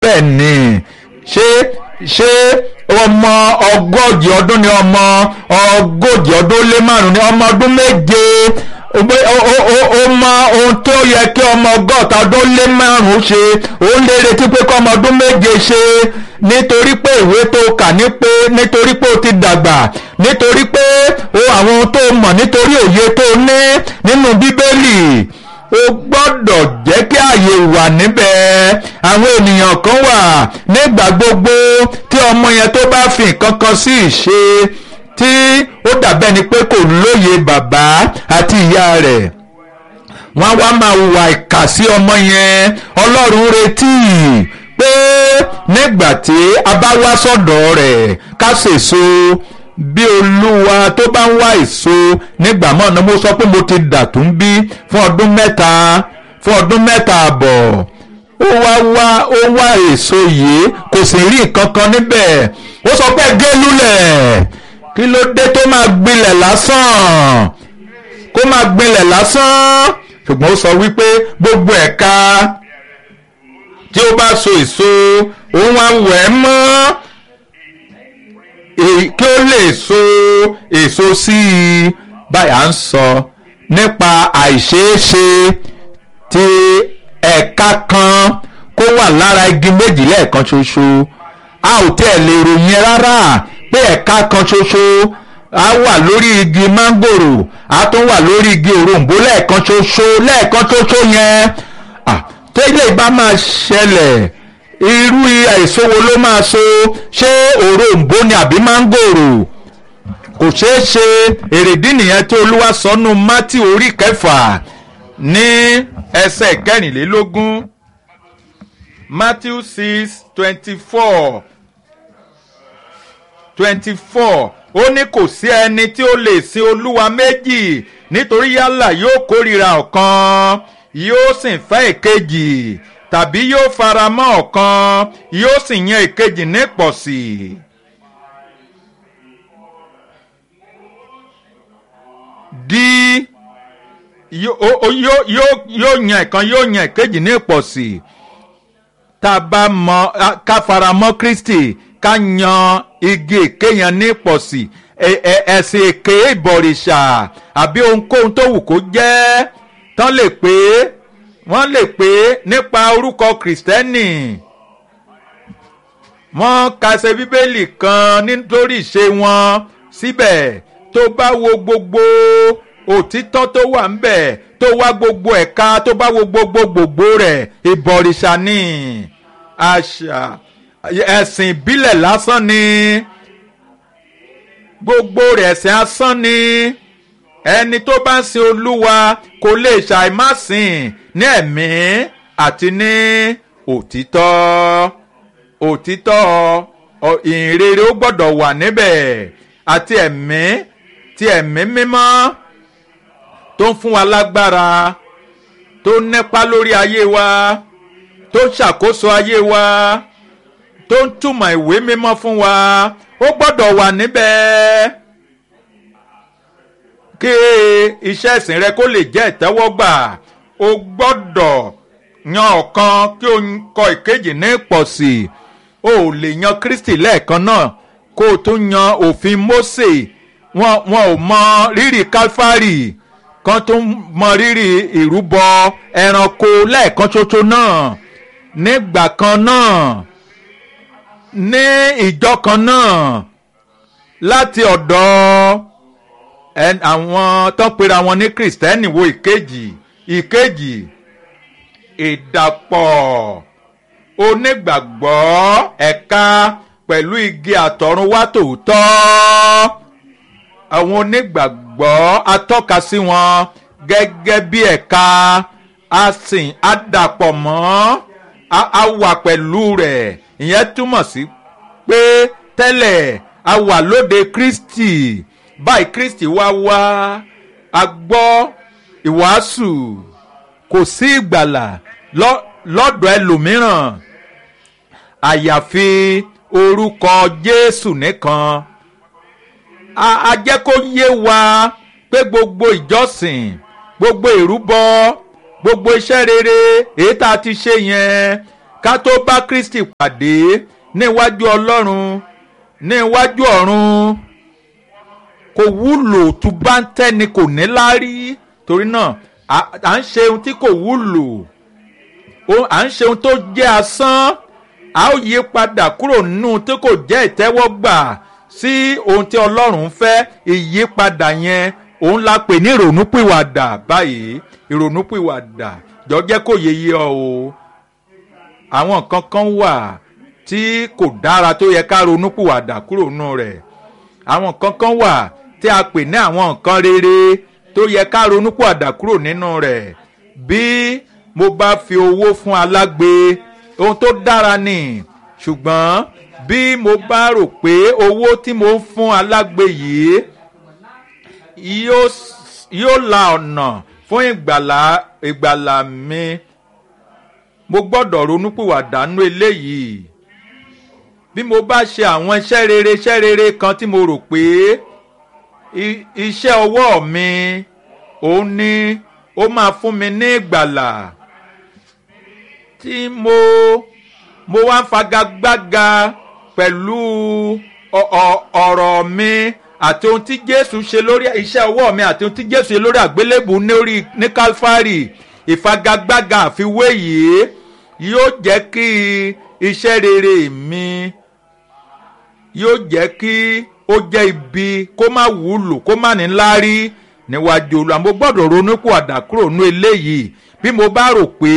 bẹ́ẹ̀ ni ṣé ṣé ọmọ ọgọ́jì ọdún ni ọmọ ọgọ́jì ọdún lé márùn ni ọmọ ọdún méje ó mọ ohun tó yẹ kí ọmọ ọgọ́ta ọdún lé márùn ṣe ó lè retí pé kọ́ ọmọ ọdún méje ṣe nítorí pé ìwé tó kà ní pé nítorí pé ó ti dàgbà nítorí pé ó àwọn ohun tó mọ̀ nítorí òye tó ní nínú bíbélì o gbọ́dọ̀ jẹ́ kí ààyè wà níbẹ̀ àwọn ènìyàn kan wà nígbà gbogbo tí ọmọ yẹn tó bá fi nǹkan kan sí ìṣe tí ó dàbẹ́ ni pé kò lóye bàbá àti ìyá rẹ̀ wọ́n wá máa hùwà ìkà sí ọmọ yẹn ọlọ́run retí pé nígbà tí a bá wá sọ́dọ̀ rẹ̀ ká ṣèso bí olúwa tó bá ń wá èso nígbà mọ́ ni mo sọ pé mo ti dà tún bí fún ọdún mẹ́ta fún ọdún mẹ́ta àbọ̀ ó wá wá ó wá èso yìí kò sì rí nǹkan kan níbẹ̀ ó sọ pé gé lulẹ̀ kí ló dé tó máa gbilẹ̀ lásán kó máa gbilẹ̀ lásán ṣùgbọ́n ó sọ wípé gbogbo ẹ̀ka tí ó bá so èso òun á wẹ̀ mọ́ kí ó lè so èso sí i báyìí à ń sọ nípa àìṣeéṣe tí ẹ̀ka kan kó wà lára igi méjì lẹ́ẹ̀kan ṣoṣo a ò tẹ̀ lè ròyìn rárá pé ẹ̀ka kan ṣoṣo a wà lórí igi mángòrò a tún wà lórí igi òroǹbó lẹ́ẹ̀kan ṣoṣo lẹ́ẹ̀kan ṣoṣo yẹn tẹ́lẹ̀ bá máa ṣẹlẹ̀ irú èso wo ló máa so ṣé òroǹbó ni àbí mángòrò kò ṣeé ṣe èrèdí nìyẹn tí olúwa sọnù mátì orí kẹfà ní ẹsẹ̀ kẹrìnlélógún matthew six twenty four twenty four ó ní kò sí ẹni tí ó lè sin olúwa méjì nítorí yálà yóò kórìíra ọ̀kan yóò sì fẹ́ èkejì tàbí yóò fara mọ́ ọ̀kan yóò sì yan èkejì nípọ̀sí. di yóò yan ẹ̀kan yóò yan èkejì nípọ̀sí tá a bá mọ ká fara mọ́ kristi ká yan igi èké yẹn nípọ̀sí ẹ̀sìn èké ìbọ̀rìṣà àbí ohunkóhun tó wù kó jẹ́ tán lè pé wọ́n lè pé nípa orúkọ kìrìsìtẹ́nì wọ́n kàṣẹ bíbélì kan nítorí ìṣe wọn síbẹ̀ tó bá wo gbogbo òtítọ́ tó wà ńbẹ̀ tó wá gbogbo ẹ̀ka tó bá wo gbogbo gbogbo rẹ̀ ìbọ̀rìṣà ni àṣà ẹ̀sìn ìbílẹ̀ lásán ni gbogbo rẹ̀ ẹ̀sìn asán ni ẹni tó bá ń sin olúwa kò lè ṣàìmásìn ní ẹ̀mí àti ní òtítọ́ òtítọ́ ìhìnrere ó gbọ́dọ̀ wà níbẹ̀ àti ẹ̀mí ti ẹ̀mí mímọ́ tó ń fún wa lágbára tó ń nípa lórí ayé wa tó ń ṣàkóso ayé wa tó ń túmọ̀ ìwé mímọ́ fún wa ó gbọ́dọ̀ wà níbẹ̀ kí iṣẹ́ ìsìn rẹ kó lè jẹ́ ìtẹ́wọ́gbà o gbọ́dọ̀ yan ọ̀kan kí o kọ ìkejì ní pọ̀sì o ò lè yan Kristi lẹ́ẹ̀kan náà kó o tún yan òfin Mósè wọn wọn ò mọ rírì Kálífárì kan tó mọ rírì ìrúbọ ẹranko lẹ́ẹ̀kan ṣoṣo náà nígbà kan náà ní ìjọ kan náà láti ọ̀dọ̀ àwọn tó ń pera wọn ní Kristẹni wo ìkejì ìkejì ìdàpọ̀ onígbàgbọ́ ẹ̀ka pẹ̀lú igi àtọ̀runwá tòótọ́ àwọn onígbàgbọ́ atọ́ka sí wọn gẹ́gẹ́ bí ẹ̀ka a sìn á dàpọ̀ mọ́ a wà pẹ̀lú rẹ̀ ìyẹn túmọ̀ sí pé tẹ́lẹ̀ a wà lóde Kristi báyìí Kristi wá wá a gbọ́ ìwàásù kò sí ìgbàlà lọ́dọ̀ ẹlòmíràn àyàfi orúkọ Jésù nìkan a jẹ́ kó yé wa pé gbogbo ìjọsìn gbogbo ìrúbọ gbogbo iṣẹ́ rere èyí tá a ti ṣe yẹn ká tó bá kristi pàdé níwájú ọlọ́run níwájú ọ̀run kò wúlò tó bá ń tẹ́ni kò ní láárí torí náà à ń ṣe ohun tí kò wúlò à ń ṣe ohun tó jẹ́ asán a ó yí padà kúrò nínú tí kò jẹ́ ìtẹ́wọ́gbà sí ohun tí ọlọ́run fẹ́ ìyípadà yẹn òun la pè ní ìrònúpìwàdà báyìí ìrònúpìwàdà jọ jẹ́ kó yeye ọ o àwọn nǹkan kan wà tí kò dára tó yẹ ká ronúpìwàdà kúrò nínú rẹ̀ àwọn nǹkan kan wà tí a pè ní àwọn nǹkan rere tó yẹ ká ronúpìwàdà kúrò nínú rẹ̀ bí mo bá fi owó fún alágbe ohun tó dára ni ṣùgbọ́n bí mo bá rò pé owó tí mo ń fún alágbe yìí yóò la ọ̀nà fún ìgbàlà ìgbàlà mi mo gbọ́dọ̀ ronúpìwàdà nú eléyìí bí mo bá ṣe àwọn iṣẹ́ rere iṣẹ́ rere kan tí mo rò pé iṣẹ́ ọwọ́ mi òun ni ó máa fún mi ní ìgbàlà tí mo mo wá ń fagagbága pẹ̀lú ọ̀rọ̀ mi àti ohun tí jésù ṣe lórí iṣẹ́ ọwọ́ mi àti ohun tí jésù ṣe lórí àgbélébù lórí ní kálfárì ìfagagbága àfiwé yìí yóò jẹ́ kí iṣẹ́ rere mi yóò jẹ́ kí ó jẹ́ ibi kó má wúlò kó má ní láárí níwájú olú àmọ́ gbọ́dọ̀ ronú pò àdàkúrò nú eléyìí bí mo bá rò pé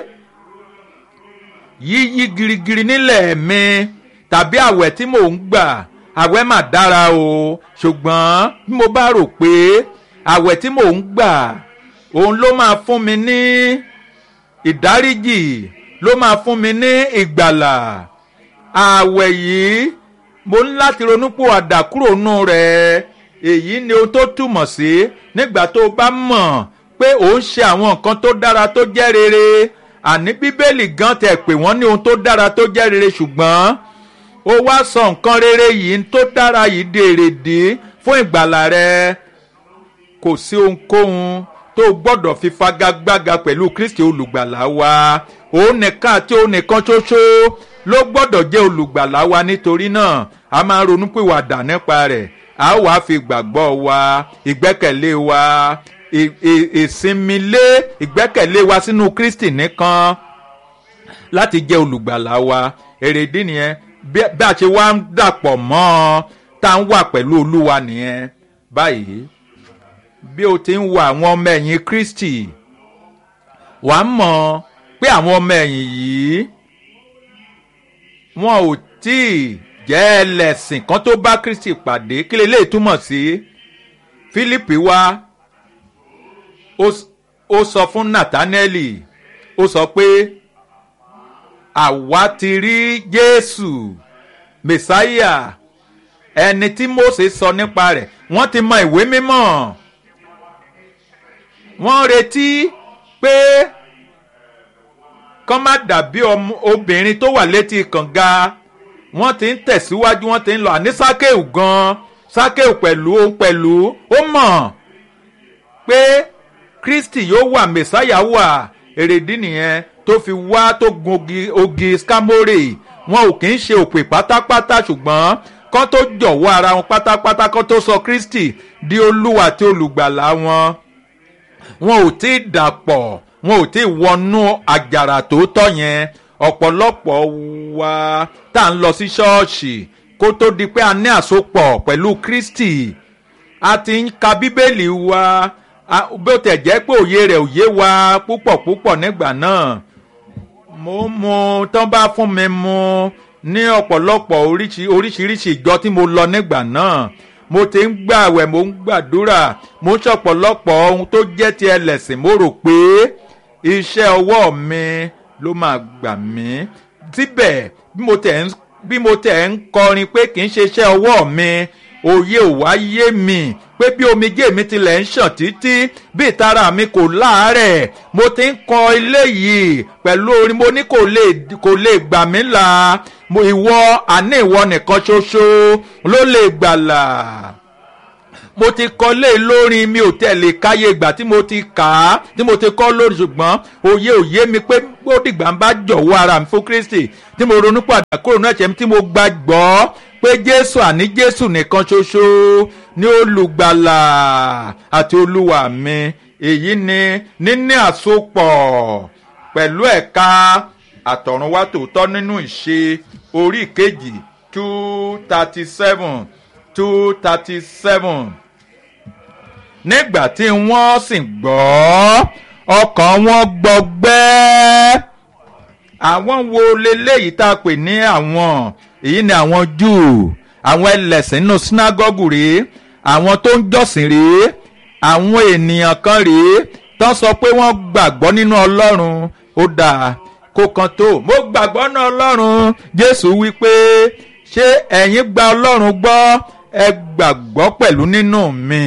yíyí girigiri nílẹ̀ mi tàbí àwẹ̀ tí mò ń gbà àwẹ̀ mà dára o ṣùgbọ́n bí mo bá rò pé àwẹ̀ tí mò ń gbà òun ló máa fún mi ní ìdáríjì ló máa fún mi ní ìgbàlà àwẹ̀ yìí mo ní láti ronúpò àdàkúrò nù rẹ̀ èyí ni ohun tó túmọ̀ sí nígbà tó o bá mọ̀ pé ò ń ṣe àwọn nǹkan tó dára tó jẹ́ rere àní bíbélì gan tẹ̀ pé wọ́n ní ohun tó dára tó jẹ́ rere ṣùgbọ́n ó wá sọ nǹkan rere yìí tó dára yìí di èrèdí fún ìgbàlà rẹ kò sí ohunkóhun tó gbọ́dọ̀ fi fagagbága pẹ̀lú kristi olùgbàlà wa òun nìkan àti òun nìkan ṣoṣo ló gbọ́dọ̀ jẹ́ olùgbàlà wa nítorí náà a máa ronú pìwàdà nípa rẹ̀ a ó wàá fi ìgbàgbọ́ wa ìgbẹ́kẹ̀lé wa ìsinmi lé ìgbẹ́kẹ̀lé wa sínú kristi nìkan láti jẹ́ olùgbàlà wa èrèdí nìyẹn bí a ṣe wá ń dàpọ̀ mọ́ ọ tá à ń wà pẹ̀lú olúwa nìyẹn báyìí bí o ti ń wo àwọn ọmọ ẹ̀yìn kristi wàá mọ̀ pé àwọn ọmọ ẹ̀yìn yìí wọn ò tí ì jẹ́ ẹlẹ́sìn kan tó bá kristi pàdé kí lè lè túmọ̀ sí fílípì wá ó sọ fún nathanaeli ó sọ pé àwa ti rí jésù mẹsáíà ẹni tí mose sọ nípa rẹ̀ wọ́n ti mọ ìwé mímọ́ wọ́n retí pé kán má dàbí obìnrin tó wà létí kànga wọ́n ti ń tẹ̀síwájú wọ́n ti ń lọ àní sákéù gan sákéù pẹ̀lú òun pẹ̀lú ó mọ̀ pé kristi yóò wà mẹsáyà wà èrèdí nìyẹn tó fi wá tó gun ogi ogi skamore wọn ò kì í ṣe òpè pátápátá ṣùgbọ́n kán tó jọ̀wọ́ ara wọn pátápátá kán tó sọ kristi di olúwa àti olùgbàlà wọn wọn ò tí ì dàpọ̀ wọn ò tí ì wọnú àjàrà tòótọ́ yẹn ọ̀pọ̀lọpọ̀ wa tá à ń lọ sí ṣọ́ọ̀ṣì kó tó di pé a ní àsopọ̀ pẹ̀lú kristi a ti ń ka bíbélì wa bó tẹ̀ jẹ́ pé òye rẹ̀ òye wa púpọ̀ púpọ̀ nígbà náà mo mu tán bá fún mi mu ní ọ̀pọ̀lọpọ̀ oríṣiríṣi ìjọ tí mo lọ nígbà náà mo ti ń gbàwẹ̀ mo ń gbàdúrà mo ń ṣọ̀pọ̀lọpọ̀ ohun tó jẹ́ ti ẹlẹ́sìn mo rò pé iṣẹ́ ọwọ́ mi ló máa gbà mí síbẹ̀ bí mo tẹ̀ ń kọrin pé kì í ṣe iṣẹ́ ọwọ́ mi òye ò wá yé mi pé bí omijé mi tilẹ̀ ń ṣàn títí bí ìtara mi kò láàárẹ̀ mo ti ń kọ ilé yìí pẹ̀lú orin mo ní kò lè kò lè gbà mí là ìwọ àní ìwọ nìkan ṣoṣo ló lè gbàlà mo ti kọ lé lórin mi ò tẹ̀lé káyé ìgbà tí mo ti kà á tí mo ti kọ́ lórí ṣùgbọ́n òye òye mi pé ó dìgbà ń bá jọ̀wọ́ ara mi fún Kristi tí mo ronú padà kúrò náà ṣe tí mo gbàgbọ́ pé Jésù àní Jésù nìkan ṣoṣo ní olùgbàlà àti olúwa mi èyí ni níní àsopọ̀ pẹ̀lú ẹ̀ka àtọ̀runwá tòótọ́ nínú ìṣe orí kejì two thirty seven two thirty seven nígbà tí wọ́n sì gbọ́ ọkàn wọn gbọgbẹ́ àwọn wo leléyìí tá a pè ní àwọn èyí ni àwọn Júù àwọn ẹlẹ́sìn nínú sínágọ́gù rèé àwọn tó ń jọ́sìn rèé àwọn ènìyàn kan rèé tán sọ pé wọ́n gbàgbọ́ nínú Ọlọ́run ó dáa kó kan tó mo gbàgbọ́ nínú Ọlọ́run Jésù wí pé ṣé ẹ̀yin gba Ọlọ́run gbọ́ ẹ gbàgbọ́ pẹ̀lú nínú mi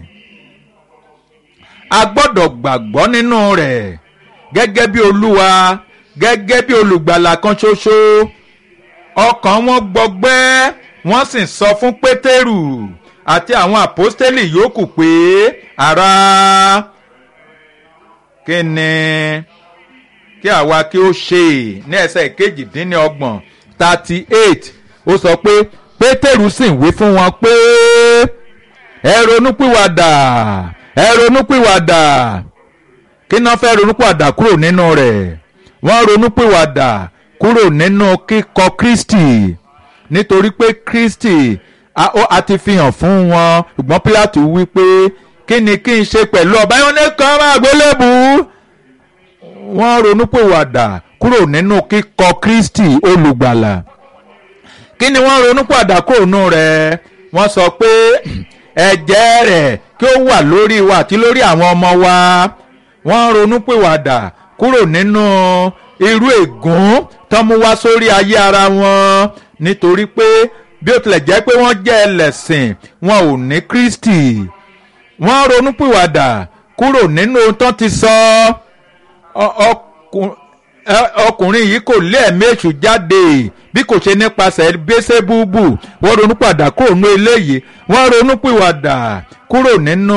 a gbọ́dọ̀ gbàgbọ́ nínú rẹ̀ gẹ́gẹ́ bí Olúwa gẹ́gẹ́ bí olùgbàlà kan ṣoṣo ọkàn wọn gbọgbẹ́ wọ́n sì sọ fún Pétérù àti àwọn àpọ́stélì yòókù pé ará kí ni kí àwa kí ó ṣe ní ẹsẹ̀ kejìdínlọ́gbọ̀n thirty eight ó sọ pé Pétérù sì ń wí fún wọn pé ẹ ronúpìwàdà ẹ ronúpìwàdà kí náà fẹ́ ronúpìwàdà kúrò nínú rẹ̀ wọ́n ronúpìwàdà kúrò nínú kíkọ̀ Kristi nítorí pé Kristi a, ó, a ti fi hàn fún wọn ṣùgbọ́n Pílátù wí pé kí ni kí n ṣe pẹ̀lú ọba yẹn ní kan máa gbélébù wọ́n ronúpìwàdà kúrò nínú kíkọ̀ Kristi olùgbàlà kí ni wọ́n ronúpìwàdà kúrò nínú rẹ̀ wọ́n sọ pé ẹ̀jẹ̀ rẹ̀ kí ó wà lórí wa àti lórí àwọn ọmọ wa wọ́n ronúpìwàdà kúrò nínú irú ègún tó mú wá sórí ayé ara wọn nítorí pé bí ó tilẹ̀ jẹ́ pé wọ́n jẹ́ ẹlẹ́sìn wọn ò ní Kristi wọ́n ronúpìwàdà kúrò nínú ohun tó ti sọ ọkùnrin yìí kò lé ẹ̀mí èṣù jáde bí kò ṣe nípasẹ̀ Bẹ́sẹ́búbù wọ́n ronúpìwàdà kúrò nínú eléyìí wọ́n ronúpìwàdà kúrò nínú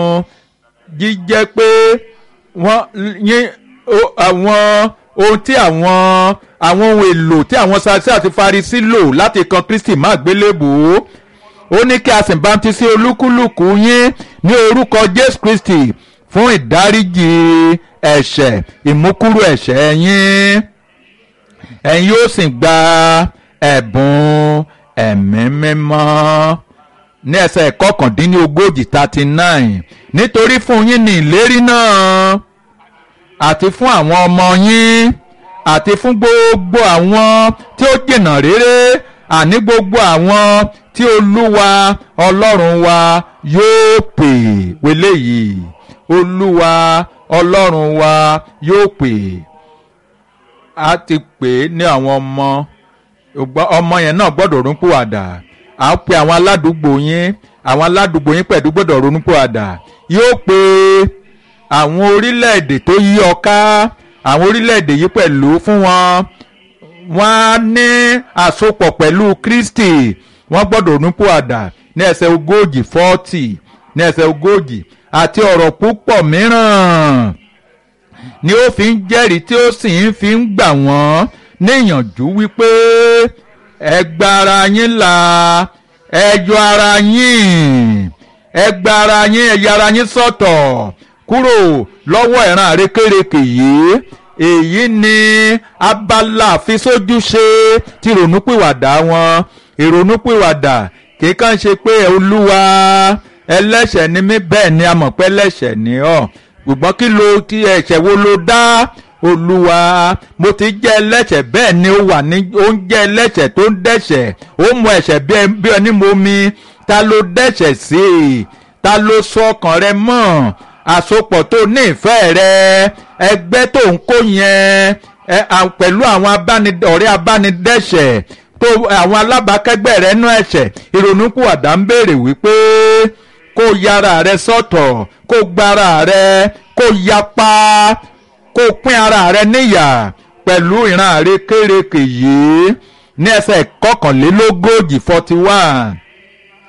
jíjẹ́ pé wọ́n yín àwọn ohun tí àwọn àwọn ohun èlò tí àwọn Sadusí àti Farisí lò láti kan Kristi má gbélébùú ó ní kí a sì bámtísí olúkúlùkù yín ní orúkọ Jésù Kristi fún ìdáríjì ẹ̀ṣẹ̀ ìmúkúrò ẹ̀ṣẹ̀ yín ẹ̀yin yóò sì gba ẹ̀bùn ẹ̀mí mímọ́ ní ẹsẹ̀ kọkàndínlógójì thirty nine nítorí fún yín ní ìlérí náà àti fún àwọn ọmọ yín àti fún gbogbo àwọn tí ó jìnnà réré àní gbogbo àwọn tí olúwa ọlọ́run wa yóò pè wọlé yìí olúwa ọlọ́run wa yóò pè á ti pè é ní àwọn ọmọ ọmọ yẹn náà gbọ́dọ̀ ronúpìwàdà à ń pe àwọn aládùúgbò yín àwọn aládùúgbò yín pẹ̀lú gbọ́dọ̀ ronúpìwàdà yóò pè àwọn orílẹ̀-èdè tó yí ọ ká àwọn orílẹ̀-èdè yìí pẹ̀lú fún wọn wọ́n á ní àsopọ̀ pẹ̀lú Kristi wọ́n gbọ́dọ̀ ronúpìwàdà ní ẹsẹ̀ ogójì fọ́tì ní ẹsẹ̀ ogójì àti ọ̀rọ̀ púpọ̀ mìíràn ni ó fi ń jẹ́rìí tí ó sì ń fi ń gbà wọ́n níyànjú wípé ẹ gba ara yín là ẹ yọ ara yín ẹ gba ara yín ẹ yà ara yín sọ́tọ̀ kúrò lọ́wọ́ ìran àrékérekè yìí èyí ni abala àfisójúṣe ti ìrònúpìwàdà wọn ìrònúpìwàdà kì í kàn ṣe pé olúwa ẹlẹ́ṣẹ̀ ni mí bẹ́ẹ̀ ni a mọ̀ pé ẹlẹ́ṣẹ̀ ni ọ́ ṣùgbọ́n kí ló ti ẹ̀ṣẹ̀ wo ló dá olúwa mo ti jẹ́ ẹlẹ́ṣẹ̀ bẹ́ẹ̀ ni ó wà ní ó ń jẹ́ ẹlẹ́ṣẹ̀ tó ń dẹ́ṣẹ̀ ó mọ ẹ̀ṣẹ̀ bí ẹni mo mi ta ló dẹ́ṣẹ̀ sí i ta ló sọ ọkàn rẹ mọ́ àsopọ̀ tó ní ìfẹ́ rẹ ẹgbẹ́ tó ń kó yẹn pẹ̀lú àwọn ọ̀rẹ́ abánidẹ́ṣẹ̀ tó àwọn alábàákẹ́gbẹ́ rẹ nú ẹ̀ṣẹ̀ ìrònúpìwàdà ń béèrè wípé kó yára rẹ sọ́tọ̀ kó gbára rẹ kó yapa kó pín ara rẹ níyà pẹ̀lú ìran àrékérekè yìí ní ẹsẹ̀ kọkànlélógójì forty one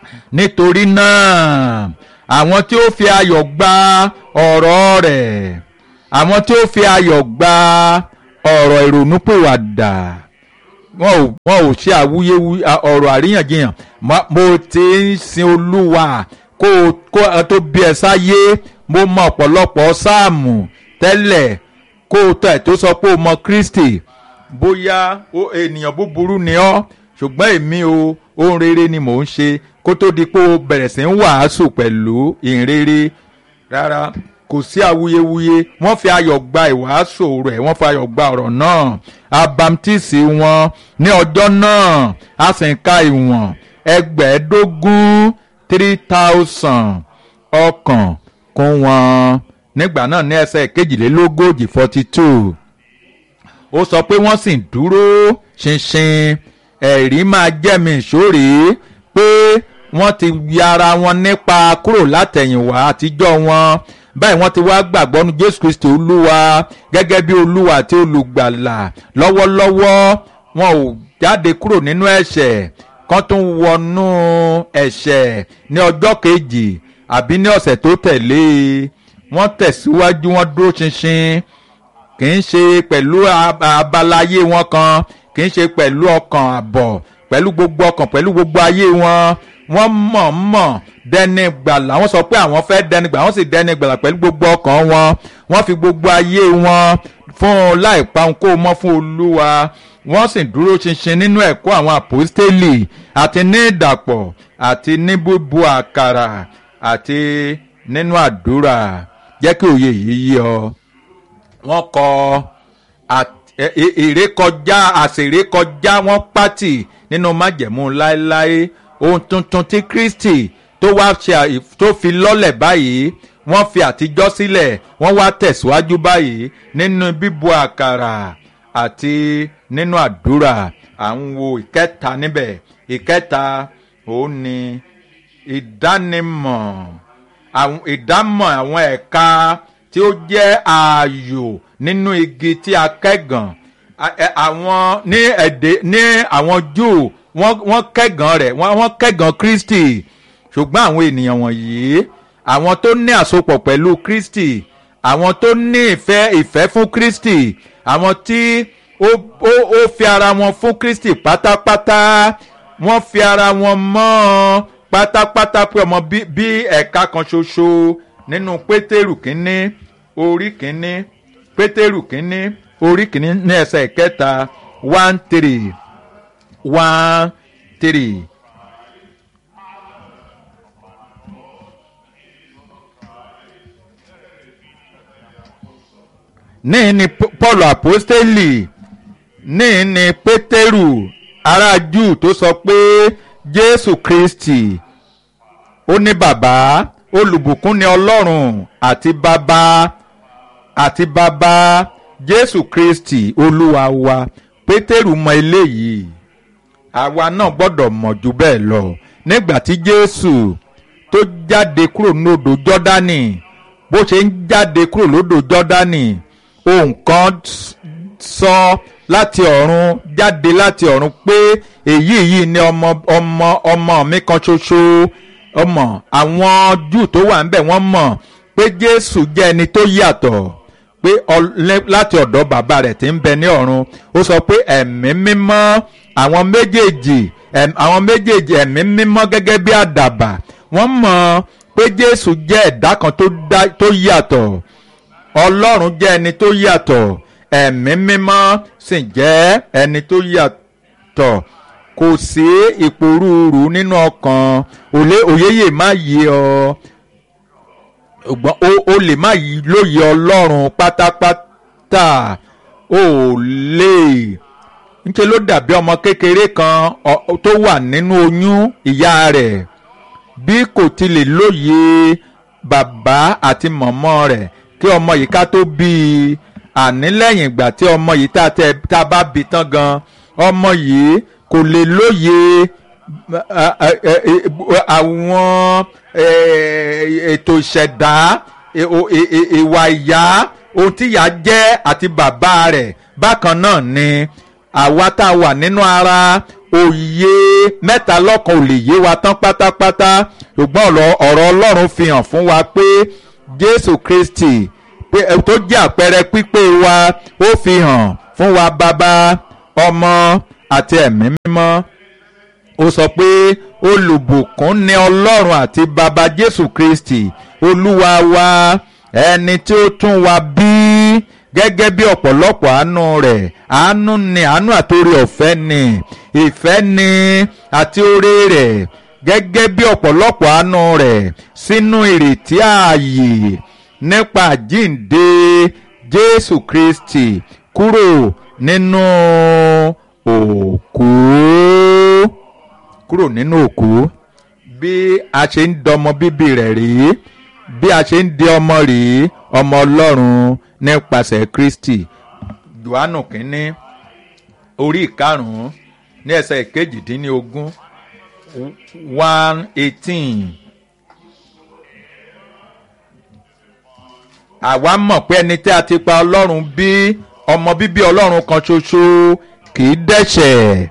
nítorí náà àwọn tí ó fi ayọ̀ gba ọ̀rọ̀ rẹ̀ àwọn tí ó fi ayọ̀ gba ọ̀rọ̀ ìrònúpìwàdà wọn ò wọn ò ṣe àwuyewuye ọ̀rọ̀ àríyànjiyàn mo ti ń sin olúwa kó kó tó bí ẹ sáyé mo mọ ọ̀pọ̀lọpọ̀ sáàmù tẹ́lẹ̀ kó o tẹ̀ tó sọ pé o mọ kristi bóyá ènìyàn búburú ni ọ́ ṣùgbọ́n èmi o ohun rere ni mò ń ṣe kó tó di pé o bẹ̀rẹ̀ sí ń wàásù pẹ̀lú ìhìnrere rárá kò sí awuyewuye wọ́n fi ayọ̀ gba ìwàásù rẹ̀ wọ́n fi ayọ̀ gba ọ̀rọ̀ náà abamtisi wọn ní ọjọ́ náà a sì ń ka ìwọ̀n ẹgbẹ̀ẹ́dógún three thousand ọkàn kún wọn nígbà náà ní ẹsẹ̀ kejìlélógójì forty two ó sọ pé wọ́n sì dúró ṣinṣin ẹ̀rí máa jẹ́mi ìṣòrí pé wọ́n ti yára wọn nípa kúrò látẹ̀yìnwá àtijọ́ wọn báyìí wọ́n ti wá gbàgbọ́ nu jésù kristi olúwa gẹ́gẹ́ bí olúwa àti olùgbàlà lọ́wọ́lọ́wọ́ wọn ò jáde kúrò nínú ẹ̀ṣẹ̀ kan tún wọnú ẹ̀ṣẹ̀ ní ọjọ́ kejì àbí ní ọ̀sẹ̀ tó tẹ̀lé wọ́n tẹ̀síwájú wọ́n dúró ṣinṣin kì í ṣe pẹ̀lú abala ayé wọn kan kì í ṣe pẹ̀lú ọkàn àbọ̀ pẹ̀lú gbogbo ọkàn pẹ̀lú gbogbo ayé wọn wọ́n mọ̀-mọ̀ dẹni gbàlà wọ́n sọ pé àwọn fẹ́ dẹni gbàlà wọ́n sì dẹni gbàlà pẹ̀lú gbogbo ọkàn wọn wọ́n fi gbogbo ayé wọn fún un láì pa ohun kó mọ́ fún olúwa wọ́n sì dúró ṣinṣin nínú ẹ̀kọ́ àwọn àpòstélì àti ní ìdàpọ̀ àti ní búbu àkàrà àti nínú àdúrà jẹ́ kí òye yìí yí ọ wọ́n kọ ìrékọjá àṣèrékọjá wọ́n pátì nínú májẹ̀mú láéláé ohun tuntun tí kristi tó wá ṣe tó fi lọ́lẹ̀ báyìí wọ́n fi àtijọ́ sílẹ̀ wọ́n wá tẹ̀síwájú báyìí nínú bíbu àkàrà àti nínú àdúrà à ń wo ìkẹta níbẹ̀ ìkẹta òun ni ìdánimọ̀ ìdámọ̀ àwọn ẹ̀ka tí ó jẹ́ ààyò nínú igi tí a kẹ́gàn àwọn ní èdè ní àwọn júù wọ́n kẹ́gàn rẹ̀ wọ́n kẹ́gàn kristi ṣùgbọ́n àwọn ènìyàn wọ̀nyí àwọn tó ní àsopọ̀ pẹ̀lú kristi àwọn tó ní ìfẹ́ ìfẹ́ fún kristi àwọn tí ó ó ó fi ara wọn fún kristi pátápátá wọ́n fi ara wọn mọ́ ọ pátápátá pé ọmọ bí ẹ̀ka kan ṣoṣo nínú pétérù kínní orí kínní pétérù kínní orí kínní ní ẹsẹ̀ kẹta one three one three. ní ní paul apostoli ní ní pétérù ará júù tó sọ pé jésù kristi ó ní bàbá olùbùkún ni ọlọ́run àti bàbá àti bàbá jésù kristi olúwa wa pétérù mọ eléyìí àwa náà gbọ́dọ̀ mọ̀ jù bẹ́ẹ̀ lọ nígbà tí jésù tó jáde kúrò lódò jọ́dánì bó ṣe ń jáde kúrò lódò jọ́dánì ohun kan sọ láti ọ̀run jáde láti ọ̀run pé èyí yìí ni ọmọ ọmọ ọmọ mi kan ṣoṣo ọmọ àwọn júù tó wà níbẹ̀ wọ́n mọ̀ pé jésù jẹ́ ẹni tó yàtọ̀ pé láti ọ̀dọ̀ bàbá rẹ̀ tí ń bẹ ní ọ̀run ó sọ pé ẹ̀mí mímọ́ àwọn méjèèjì àwọn méjèèjì ẹ̀mí mímọ́ gẹ́gẹ́ bí àdàbà wọ́n mọ̀ pé jésù jẹ́ ẹ̀dá kan tó yàtọ̀ ọlọ́run jẹ́ ẹni tó yàtọ̀ ẹ̀mí mímọ́ sì jẹ́ ẹni tó yàtọ̀ kò sí ìpòrúurú nínú ọkàn òyeyè má yé ọ ṣùgbọ́n o lè má lóye ọlọ́run pátápátá o lè níṣẹ́ ló dàbí ọmọ kékeré kan tó wà nínú oyún ìyá rẹ̀ bí kò ti lè lóye bàbá àti mọ̀mọ́ rẹ̀ kí ọmọ yìí ká tó bí i àní lẹ́yìn ìgbà tí ọmọ yìí tá a bá bí tán gan ọmọ yìí kò lè lóye àwọn ètò ìṣẹ̀dá ìwà ìyá ohun tí ìyá jẹ́ àti bàbá rẹ̀ bákan náà ni àwa tá a wà nínú ara òye mẹ́ta lọ́kan ò lè yé wa tán pátápátá ṣùgbọ́n ọ̀rọ̀ ọlọ́run fi hàn fún wa pé jésù kristi pé tó jẹ́ àpẹẹrẹ pípé wa ó fi hàn fún wa bàbá ọmọ àti ẹ̀mí mímọ́ ó sọ pé olùbùkún ni ọlọ́run àti bàbá jésù kristi olúwa wa ẹni tí ó tún wa bí gẹ́gẹ́ bí ọ̀pọ̀lọpọ̀ àánú rẹ̀ àánú ni àánú àtòrí ọ̀fẹ́ ni ìfẹ́ ni àti oore rẹ̀ gẹ́gẹ́ bí ọ̀pọ̀lọpọ̀ àánú rẹ̀ sínú ìrètí ààyè nípa àjíǹde jésù kristi kúrò nínú òkú kúrò nínú òkú bí a ṣe ń dọmọ bíbí rẹ̀ rèé bí a ṣe ń di ọmọ rèé ọmọ ọlọ́run nípasẹ̀ kristi johannu kínní orí ìkarùn-ún ní ẹsẹ̀ ìkejìdínlógún one eighteen. àwa mọ̀ pé ẹni tí a ti pa ọlọ́run bí ọmọ bíbí ọlọ́run kan ṣoṣo kì í dẹ́ṣẹ̀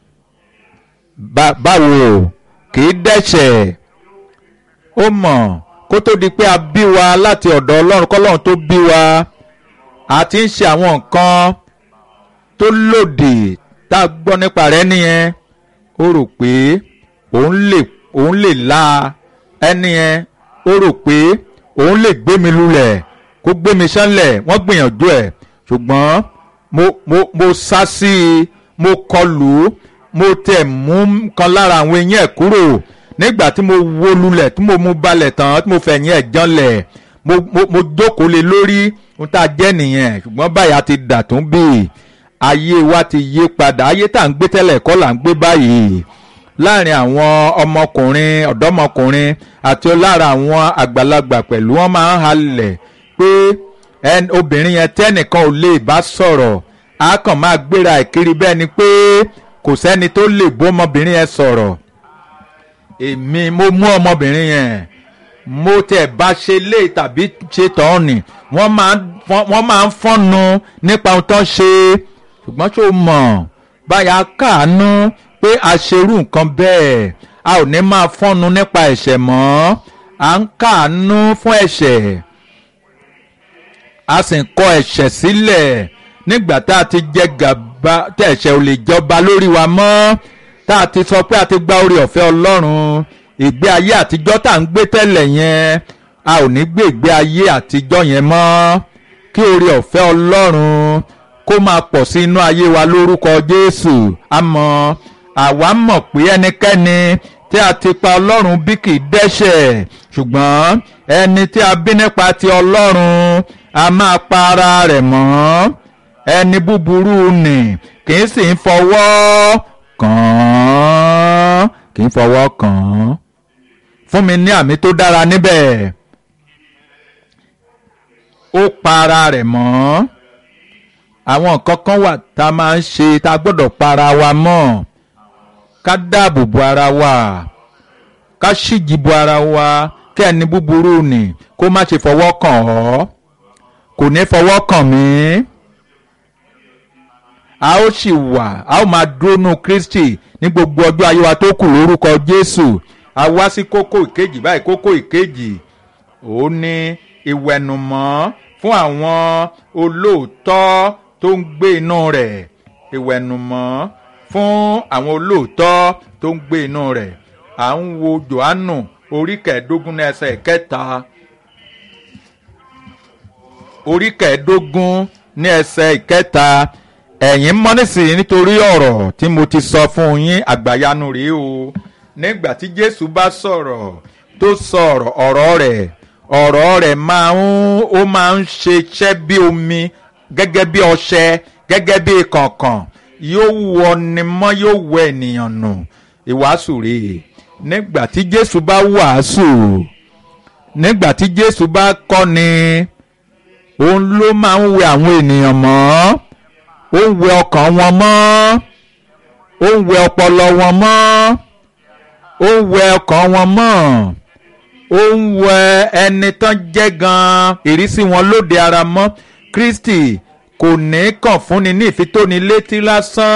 báwo kì í dẹ́ṣẹ̀ ó mọ̀ kó tó di pé a bí wa láti ọ̀dọ̀ ọlọ́run kọ́lọ́run tó bí wa a ti ń ṣe àwọn nǹkan tó lòdì tá a gbọ́ nípa rẹ̀ nìyẹn ó rò pé òun lè òun lè la ẹni yẹn ó rò pé òun lè gbé mi lulẹ̀ kó gbé mi sánlẹ̀ wọ́n gbìyànjú ẹ̀ ṣùgbọ́n mo mo mo sá sí i mo kọlù ú mo tẹ̀ mú kan lára àwọn eyín ẹ̀ kúrò nígbà tí mo wó lulẹ̀ tí mo mú balẹ̀ tán tí mo fẹ̀yìn ẹ̀ janlẹ̀ mo mo mo jókòó lé lórí ohun tá a jẹ́ nìyẹn ṣùgbọ́n báyà ti dà tún bí ayé wa ti yí padà ayé tá à ń gbé tẹ́lẹ̀ kọ́ là ń gbé báyìí láàrin àwọn ọmọkùnrin ọ̀dọ́mọkùnrin àti lára àwọn àgbàlagbà pẹ̀lú wọn máa ń halẹ̀ pé obìnrin yẹn tẹ́nìkan ò lè bá sọ̀rọ̀ á kàn máa gbéra ìkiri bẹ́ẹ̀ ni pé kò sẹ́ni tó lè bó ọmọbìnrin yẹn sọ̀rọ̀ èmi mo mú ọmọbìnrin yẹn mo tẹ̀ bá ṣe lé tàbí ṣe tán ni wọ́n máa ń fọ́nu nípa ohun tó ń ṣe ṣùgbọ́n tó mọ̀ báyà káàánú pé a ṣerú nǹkan bẹ́ẹ̀ a ò ní máa fọ́nu nípa ẹ̀ṣẹ̀ mọ́ à ń káàánú fún ẹ̀ṣẹ̀ a sì ń kọ ẹ̀ṣẹ̀ sílẹ̀ nígbà tá a ti jẹ gàba tí ẹ̀ṣẹ̀ ò lè jọba lórí wa mọ́ tá a ti sọ pé a ti gba orí ọ̀fẹ́ ọlọ́run ìgbé ayé àtijọ́ tá à ń gbé tẹ́lẹ̀ yẹn a ò ní gbé ìgbé ayé àtijọ́ yẹn mọ́ kí orí ọ̀fẹ́ ọlọ́run kó máa pọ̀ sí inú ayé wa lórúkọ jésù àmọ́ àwa mọ̀ pé ẹnikẹ́ni tí a ti pa ọlọ́run bí kì í dẹ́ṣẹ̀ ṣùgbọ́n ẹni tí a bí nípa ti ọlọ́run a máa pa ara rẹ̀ mọ́ ẹni búburú nì kì í sì ń fọwọ́ kàn án kì í fọwọ́ kàn án fún mi ní àmì tó dára níbẹ̀ ó pa ara rẹ̀ mọ́ àwọn nǹkan kan wà tá a máa ń ṣe tá a gbọ́dọ̀ pa ara wa mọ́ ká dáàbò bo ara wa ká ṣíji bo ara wa kí ẹni búburú nì kó má ṣe fọwọ́ kàn ọ́ kò ní fọwọ́ kàn mí a ó sì wà a ó máa dúró nù Kristi ní gbogbo ọjọ́ ayé wa tó kù lórúkọ Jésù a wá sí kókó ìkejì báyìí kókó ìkejì ó ní ìwẹ̀nùmọ́ fún àwọn olóòótọ́ tó ń gbé inú rẹ̀ ìwẹ̀nùmọ́ fún àwọn olóòótọ́ tó ń gbé inú rẹ̀ à ń wo Jòhánù orí kẹẹ̀ẹ́dógún ní ẹsẹ̀ kẹta orí kẹẹ̀ẹ́dógún ní ẹsẹ̀ ìkẹta ẹ̀yin mọ̀ nísìnyí nítorí ọ̀rọ̀ tí mo ti sọ fún yín àgbàyanu rèé o nígbà tí Jésù bá sọ̀rọ̀ tó sọ̀rọ̀ ọ̀rọ̀ rẹ̀ ọ̀rọ̀ rẹ̀ máa ń ó máa ń ṣe iṣẹ́ bí omi gẹ́gẹ́ bí ọṣẹ gẹ́gẹ́ bí kànkàn yóò wọ ni mọ́ yóò wọ ènìyàn nù ìwàásù rèé nígbà tí Jésù bá wàásù nígbà tí Jésù bá kọ́ni òun ló máa ń wẹ àwọn ènìyàn mọ́ ó ń wẹ ọkàn wọn mọ́ ó ń wẹ ọpọlọ wọn mọ́ ó ń wẹ ọkàn wọn mọ́ ó ń wẹ ẹni tán jẹ́ gan-an ìrísí wọn lóde ara mọ́ Kristi kò ní kàn fúnni ní ìfitónilétí lásán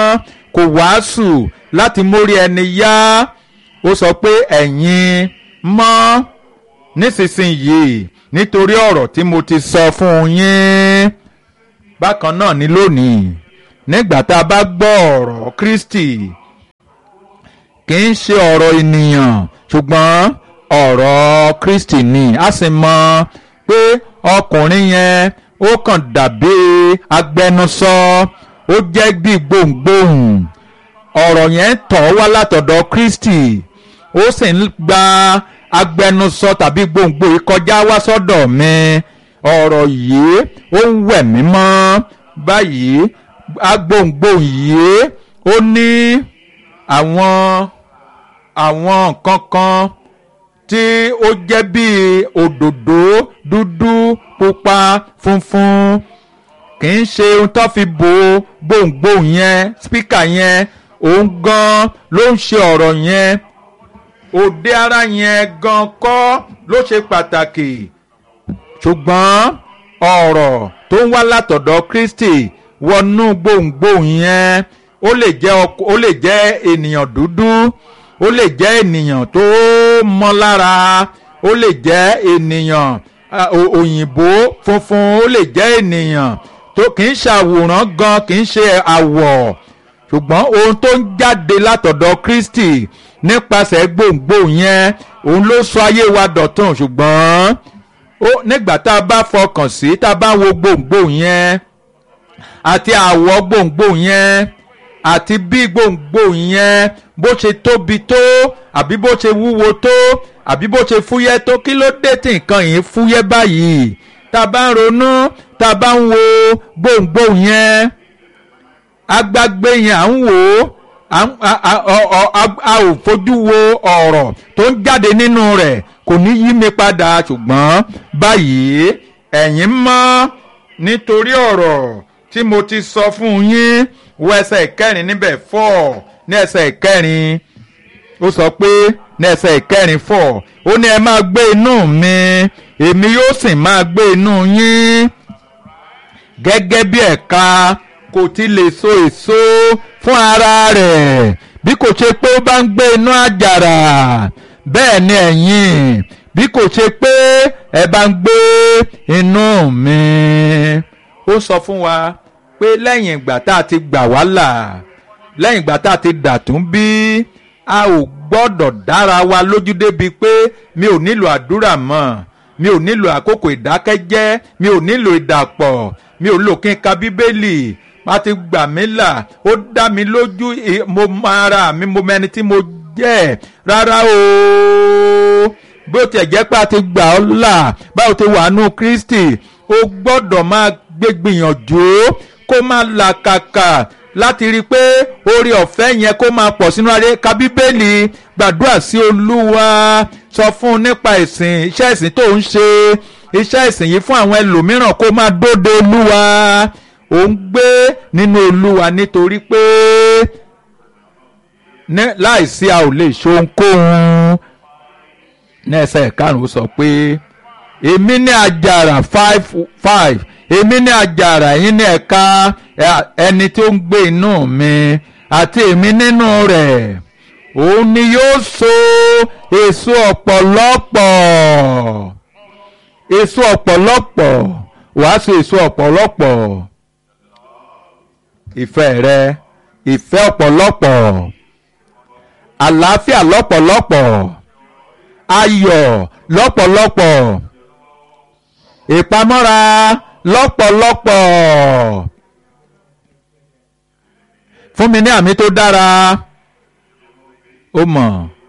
kò wàásù láti mórí ẹni yá ó sọ pé ẹ̀yin mọ́ nísinsìnyí nítorí ọ̀rọ̀ tí mo ti sọ fún yín bákan náà ni lónìí nígbà tá a bá gbọ́ ọ̀rọ̀ Kristi kì í ṣe ọ̀rọ̀ ènìyàn ṣùgbọ́n ọ̀rọ̀ Kristi ni a sì mọ̀ pé ọkùnrin yẹn ó kàn dàbí agbẹnusọ ó jẹ́ bí gbohùngbohùn ọ̀rọ̀ yẹn tọ̀ wá látọ̀dọ̀ Kristi ó sì ń gba agbẹnusọ tàbí gbohùngbohùn kọjá wá sọ́dọ̀ mi ọ̀rọ̀ yìí ó ń wẹ̀ mí mọ́ báyìí agbóhùngbohùn yìí ó ní àwọn àwọn nǹkan kan tí ó jẹ́ bíi òdòdó dúdú pupa funfun kì í ṣe ohun tó fi bo gbohùngbohùn yẹn spíkà yẹn òun gan ló ń ṣe ọ̀rọ̀ yẹn òde ara yẹn gan kọ́ ló ṣe pàtàkì ṣùgbọ́n ọ̀rọ̀ tó ń wá látọ̀dọ̀ Kristi wọnú gbohùngbohùn yẹn ó lè jẹ́ ó lè jẹ́ ènìyàn dúdú ó lè jẹ́ ènìyàn tó mọ́ lára ó lè jẹ́ ènìyàn òyìnbó funfun ó lè jẹ́ ènìyàn tó kì í ṣàwòrán gan kì í ṣe àwọ̀ ṣùgbọ́n ohun tó ń jáde látọ̀dọ̀ Kristi nípasẹ̀ gbohùngbohùn yẹn òun ló sọ ayé wa dọ̀tun ṣùgbọ́n nígbà tá a bá fọkàn sí tá a bá wo gbohùngbohùn yẹn àti àwọ̀ gbohùngbohùn yẹn àti bí gbohùngbohùn yẹn bó ṣe tóbi tó àbí bó ṣe wúwo tó àbí bó ṣe fúyẹ́ tó kí ló dé tí nǹkan yìí fúyẹ́ báyìí tá a bá ń ronú tá a bá ń wo gbohùngbohùn yẹn agbágbé yẹn à ń wò ó a ò fojú wo ọ̀rọ̀ tó ń jáde nínú rẹ̀ kò ní yí mi padà ṣùgbọ́n báyìí ẹ̀yin mọ́ nítorí ọ̀rọ̀ tí mo ti sọ fún yín wo ẹsẹ̀ ìkẹrin níbẹ̀ four ní ẹsẹ̀ ìkẹrin ó sọ pé ní ẹsẹ̀ ìkẹrin four ó ní ẹ máa gbé inú mi èmi yóò sì máa gbé inú yín gẹ́gẹ́ bí ẹ̀ka kò ti lè so èso fún ara rẹ̀ bí kò ṣe pé ó bá ń gbé inú àjàrà bẹ́ẹ̀ ni ẹ̀yin bí kò ṣe pé ẹ bá ń gbé inú mi. ó sọ fún wa pé lẹ́yìn ìgbà tá a ti gbà wá là lẹ́yìn ìgbà tá a ti dàtún bí a ò gbọ́dọ̀ dára wa lójú débi pé mi ò nílò àdúrà mọ́ mi ò nílò àkókò ìdákẹ́jẹ́ mi ò nílò ìdàpọ̀ mi ò lò kí n ka bíbélì a ti gbà mí là ó dá mi lójú mo mọ ara mi mo mẹni tí mo jẹ́ rárá o bó tiẹ̀ jẹ́ pé a ti gbà ọ́ là báwo ti wà nù Kristi o gbọ́dọ̀ máa gbé gbìyànjú kó máa làkàkà láti rí i pé oore ọ̀fẹ́ yẹn kó máa pọ̀ sínú ayé ka bíbélì gbàdúrà sí olúwa sọ fún un nípa ìsìn iṣẹ́ ìsìn tó ń ṣe iṣẹ́ ìsìn yìí fún àwọn ẹlòmíràn kó máa dóde olúwa ò ń gbé nínú olúwa nítorí pé láìsí a ò lè ṣe ohunkóhun ní ẹsẹ̀ karùn-ún sọ pé èmi ní àjàrà five five èmi ní àjàrà yín ní ẹ̀ka ẹni tó ń gbé inú mi àti èmi nínú rẹ̀ òun ni yóò so èso ọ̀pọ̀lọpọ̀ èso ọ̀pọ̀lọpọ̀ wàá so èso ọ̀pọ̀lọpọ̀ ìfẹ́ rẹ ìfẹ́ ọ̀pọ̀lọpọ̀ àlàáfíà lọ́pọ̀lọpọ̀ ayọ̀ lọ́pọ̀lọpọ̀ ìpamọ́ra lọ́pọ̀lọpọ̀ fún mi ní àmì tó dára ó mọ̀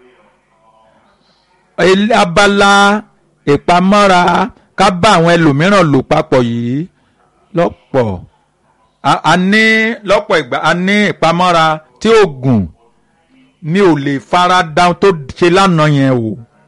abala ìpamọ́ra ká bá àwọn ẹlòmíràn lò papọ̀ yìí lọ́pọ̀ a ní lọ́pọ̀ ìgbà a ní ìpamọ́ra tí ó gùn mi ò lè fara da tó ṣe lánàá yẹn o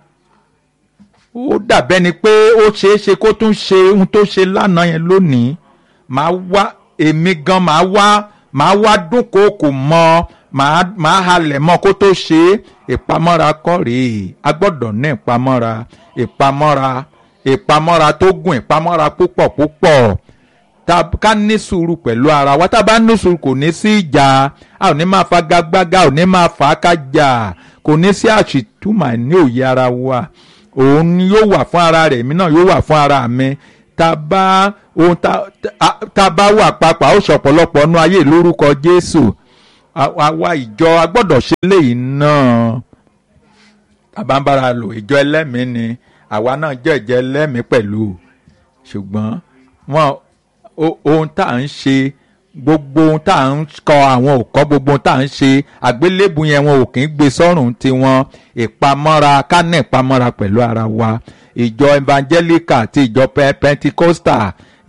ó dàbẹ́ ni pé ó ṣeé ṣe kó tún ṣe ohun tó ṣe lánàá yẹn lónìí màá wá èmi gan màá wá màá wá dúnkòokò mọ́ màá màá halẹ̀ mọ́ kó tó ṣe ìpamọ́ra kọ́ rèé a gbọ́dọ̀ ní ìpamọ́ra ìpamọ́ra ìpamọ́ra tó gùn ìpamọ́ra púpọ̀ púpọ̀ tá ká ní sùúrù pẹ̀lú ara wa tá a bá ní sùúrù kò ní sí ìjà a ò ní máa fagagbága ò ní máa fà á kájà kò ní sí àṣìtúmọ̀ ní òye ara wa òun ni yóò wà fún ara rẹ̀ èmi náà yóò wà fún ara mi tá a bá ohun tá a bá wà papọ̀ a ó ṣọ̀pọ̀lọpọ̀ nú ayé lórúkọ Jésù àwa ìjọ a gbọ́dọ̀ ṣe léyìí náà àbámbára lò ìjọ ẹlẹ́mìí ni àwa náà jẹ́ ìjọ ẹlẹ́mìí pẹ̀lú ṣùgbọ́n wọn ohun tá à ń ṣe gbogbo ohun tá à ń kọ àwọn òkọ́ gbogbo ohun tá à ń ṣe àgbélébù yẹn wọn ò kì í gbé sọ́rùn tiwọn ìpamọ́ra ká ní ìpamọ́ra pẹ̀lú ara wa ìjọ evangelical àti ìjọ pentecostal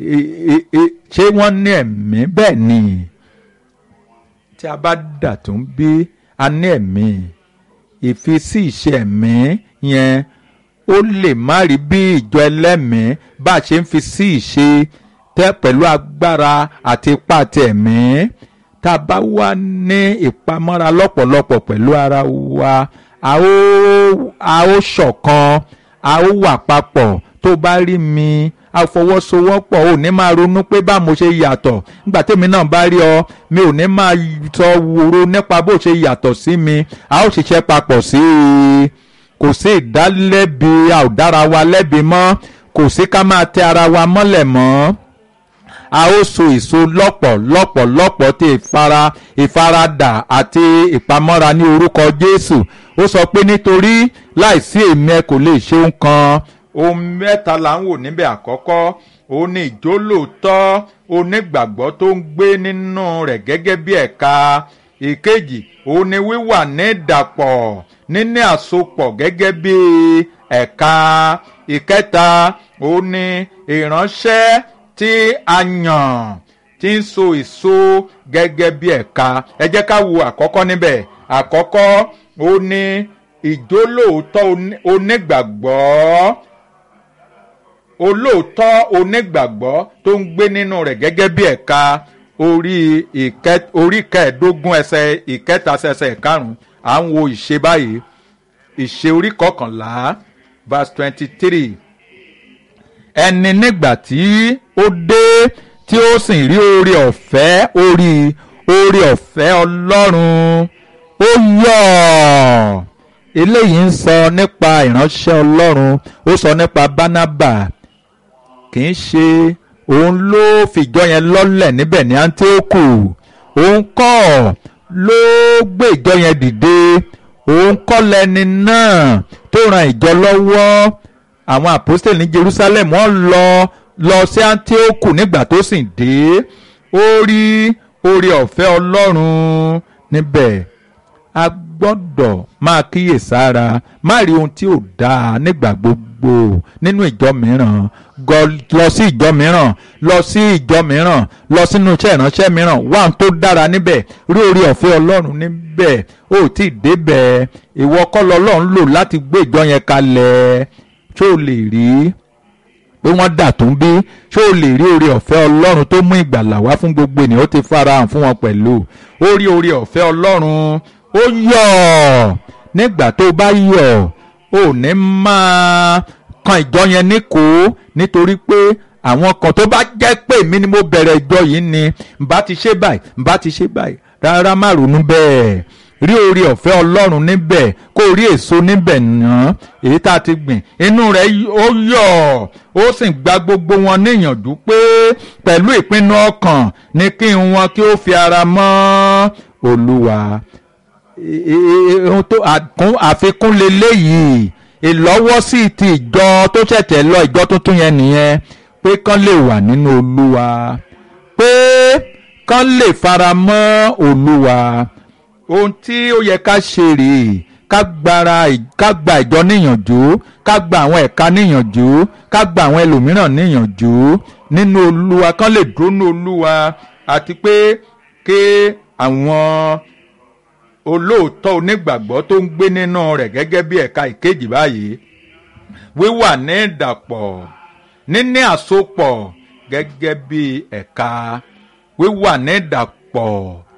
ṣé wọ́n ní ẹ̀mí bẹ́ẹ̀ ni tí a bá dà tó ń bí a ní ẹ̀mí ìfisí ìṣe ẹ̀mí yẹn ó lè má rí bí ìjọ ẹlẹ́mìí bá a ṣe ń fi sí ìṣe tẹ́ pẹ̀lú agbára àti ipá ti ẹ̀mí tá a bá wà ní ìpamọ́ra lọ́pọ̀lọpọ̀ pẹ̀lú ara wa a ó a ó ṣọ̀kan a ó wà papọ̀ tó bá rí mi a fọwọ́sowọ́pọ̀ ò ní máa ronú pé bá mo ṣe yàtọ̀ nígbà tèmi náà bá rí ọ mi ò ní máa sọ wòro nípa bó ṣe yàtọ̀ sí mi a ó ṣiṣẹ́ papọ̀ sí i kò sí ìdálẹ́bi a ò dára wa lẹ́bi mọ́ kò sí ká máa tẹ ara wa mọ́lẹ̀ mọ́ a ó so èso lọ́pọ̀ lọ́pọ̀ lọ́pọ̀ tí ìfara ìfaradà àti ìpamọ́ra ní orúkọ Jésù ó sọ pé nítorí láìsí èmi ẹ kò lè ṣe ohun kan ohun mẹ́ta là ń wò níbẹ̀ àkọ́kọ́ òun ni ìjólóòtọ́ onígbàgbọ́ tó ń gbé nínú rẹ̀ gẹ́gẹ́ bí ẹ̀ka ìkejì òun ni wíwà ní ìdàpọ̀ níní àsopọ̀ gẹ́gẹ́ bí ẹ̀ka ìkẹta òun ni ìránṣẹ́ tí a yàn tí ń so èso gẹ́gẹ́ bí ẹ̀ka ẹ jẹ́ ká wo àkọ́kọ́ níbẹ̀ àkọ́kọ́ òun ni ìjólóòtọ́ onígbàgbọ́ olóòótọ́ onígbàgbọ́ tó ń gbé nínú rẹ̀ gẹ́gẹ́ bí ẹ̀ka orí orí kẹẹ̀ẹ́dógún ẹsẹ̀ ìkẹta ẹsẹ̀ ìkarùn-ún à ń wo ìṣe báyìí ìṣe orí kọkànlá verse twenty three ẹni nígbà tí ó dé tí ó sì rí oore ọ̀fẹ́ orí oore ọ̀fẹ́ ọlọ́run ó yọ̀ eléyìí ń sọ nípa ìránṣẹ́ ọlọ́run ó sọ nípa bánábà kì í ṣe òun ló fìjọ yẹn lọ́lẹ̀ níbẹ̀ ní Áńtíókù òun kọ́ ló gbé ìjọ yẹn dìde òun kọ́ lẹni náà tó ran ìjọ lọ́wọ́ àwọn àpọ́stélì ní Jerusalem wọ́n lọ lọ sí Áńtíókù nígbà tó sì dé ó rí oore ọ̀fẹ́ Ọlọ́run níbẹ̀ a gbọ́dọ̀ máa kíyèsára má rí ohun tí ò dáa nígbà gbogbo nínú ìjọ mìíràn lọ sí ìjọ mìíràn lọ sí ìjọ mìíràn lọ sínú iṣẹ́ ìránṣẹ́ mìíràn wá ohun tó dára níbẹ̀ rí oore ọ̀fẹ́ ọlọ́run níbẹ̀ ó tí ì débẹ̀ ìwọ kọ́ lọ́lọ́run lò láti gbé ìjọ yẹn kalẹ̀ ṣó o lè rí pé wọ́n dà tó ń bí ṣó o lè rí oore ọ̀fẹ́ ọlọ́run tó mú ìgbàlà wá fún gbogbo ènìyàn ó ti farahàn fún wọn pẹ̀lú ó rí oore ọ̀fẹ́ ọlọ́run ó yọ̀ nígbà tó bá yọ̀ ò ní máa kan ìjọ yẹn níkò nítorí pé àwọn kan tó bá jẹ́ pé mi ni mo bẹ̀rẹ̀ ìjọ yìí ni nbá ti ṣe báyìí nbá ti ṣe báyìí rárá má ronú bẹ́ẹ̀ rí oore ọ̀fẹ́ ọlọ́run níbẹ̀ kó rí èso níbẹ̀ náà èyí tá a ti gbìn inú rẹ̀ ó yọ̀ ó sì gba gbogbo wọn níyànjú pé pẹ̀lú ìpinnu ọkàn ni kí wọn kí ó fi ara mọ́ olúwa ohun tó àfikún leléyìí ìlọ́wọ́sí ti ìjọ tó ṣẹ̀ṣẹ̀ lọ ìjọ tuntun yẹn nìyẹn pé kán lè wà nínú olúwa pé kán lè fara mọ́ olúwa ohun tí ó yẹ ká ṣe rèé ká gbára ká gba ìjọ níyànjú ká gba àwọn ẹ̀ka níyànjú ká gba àwọn ẹlòmíràn níyànjú nínú olúwa kán lè dúró nínú olúwa àti pé ké àwọn olóòótọ́ onígbàgbọ́ tó ń gbé nínú rẹ̀ gẹ́gẹ́ bí ẹ̀ka ìkejì báyìí wíwà ní ìdàpọ̀ níní àsopọ̀ gẹ́gẹ́ bí ẹ̀ka wíwà ní ìdàpọ̀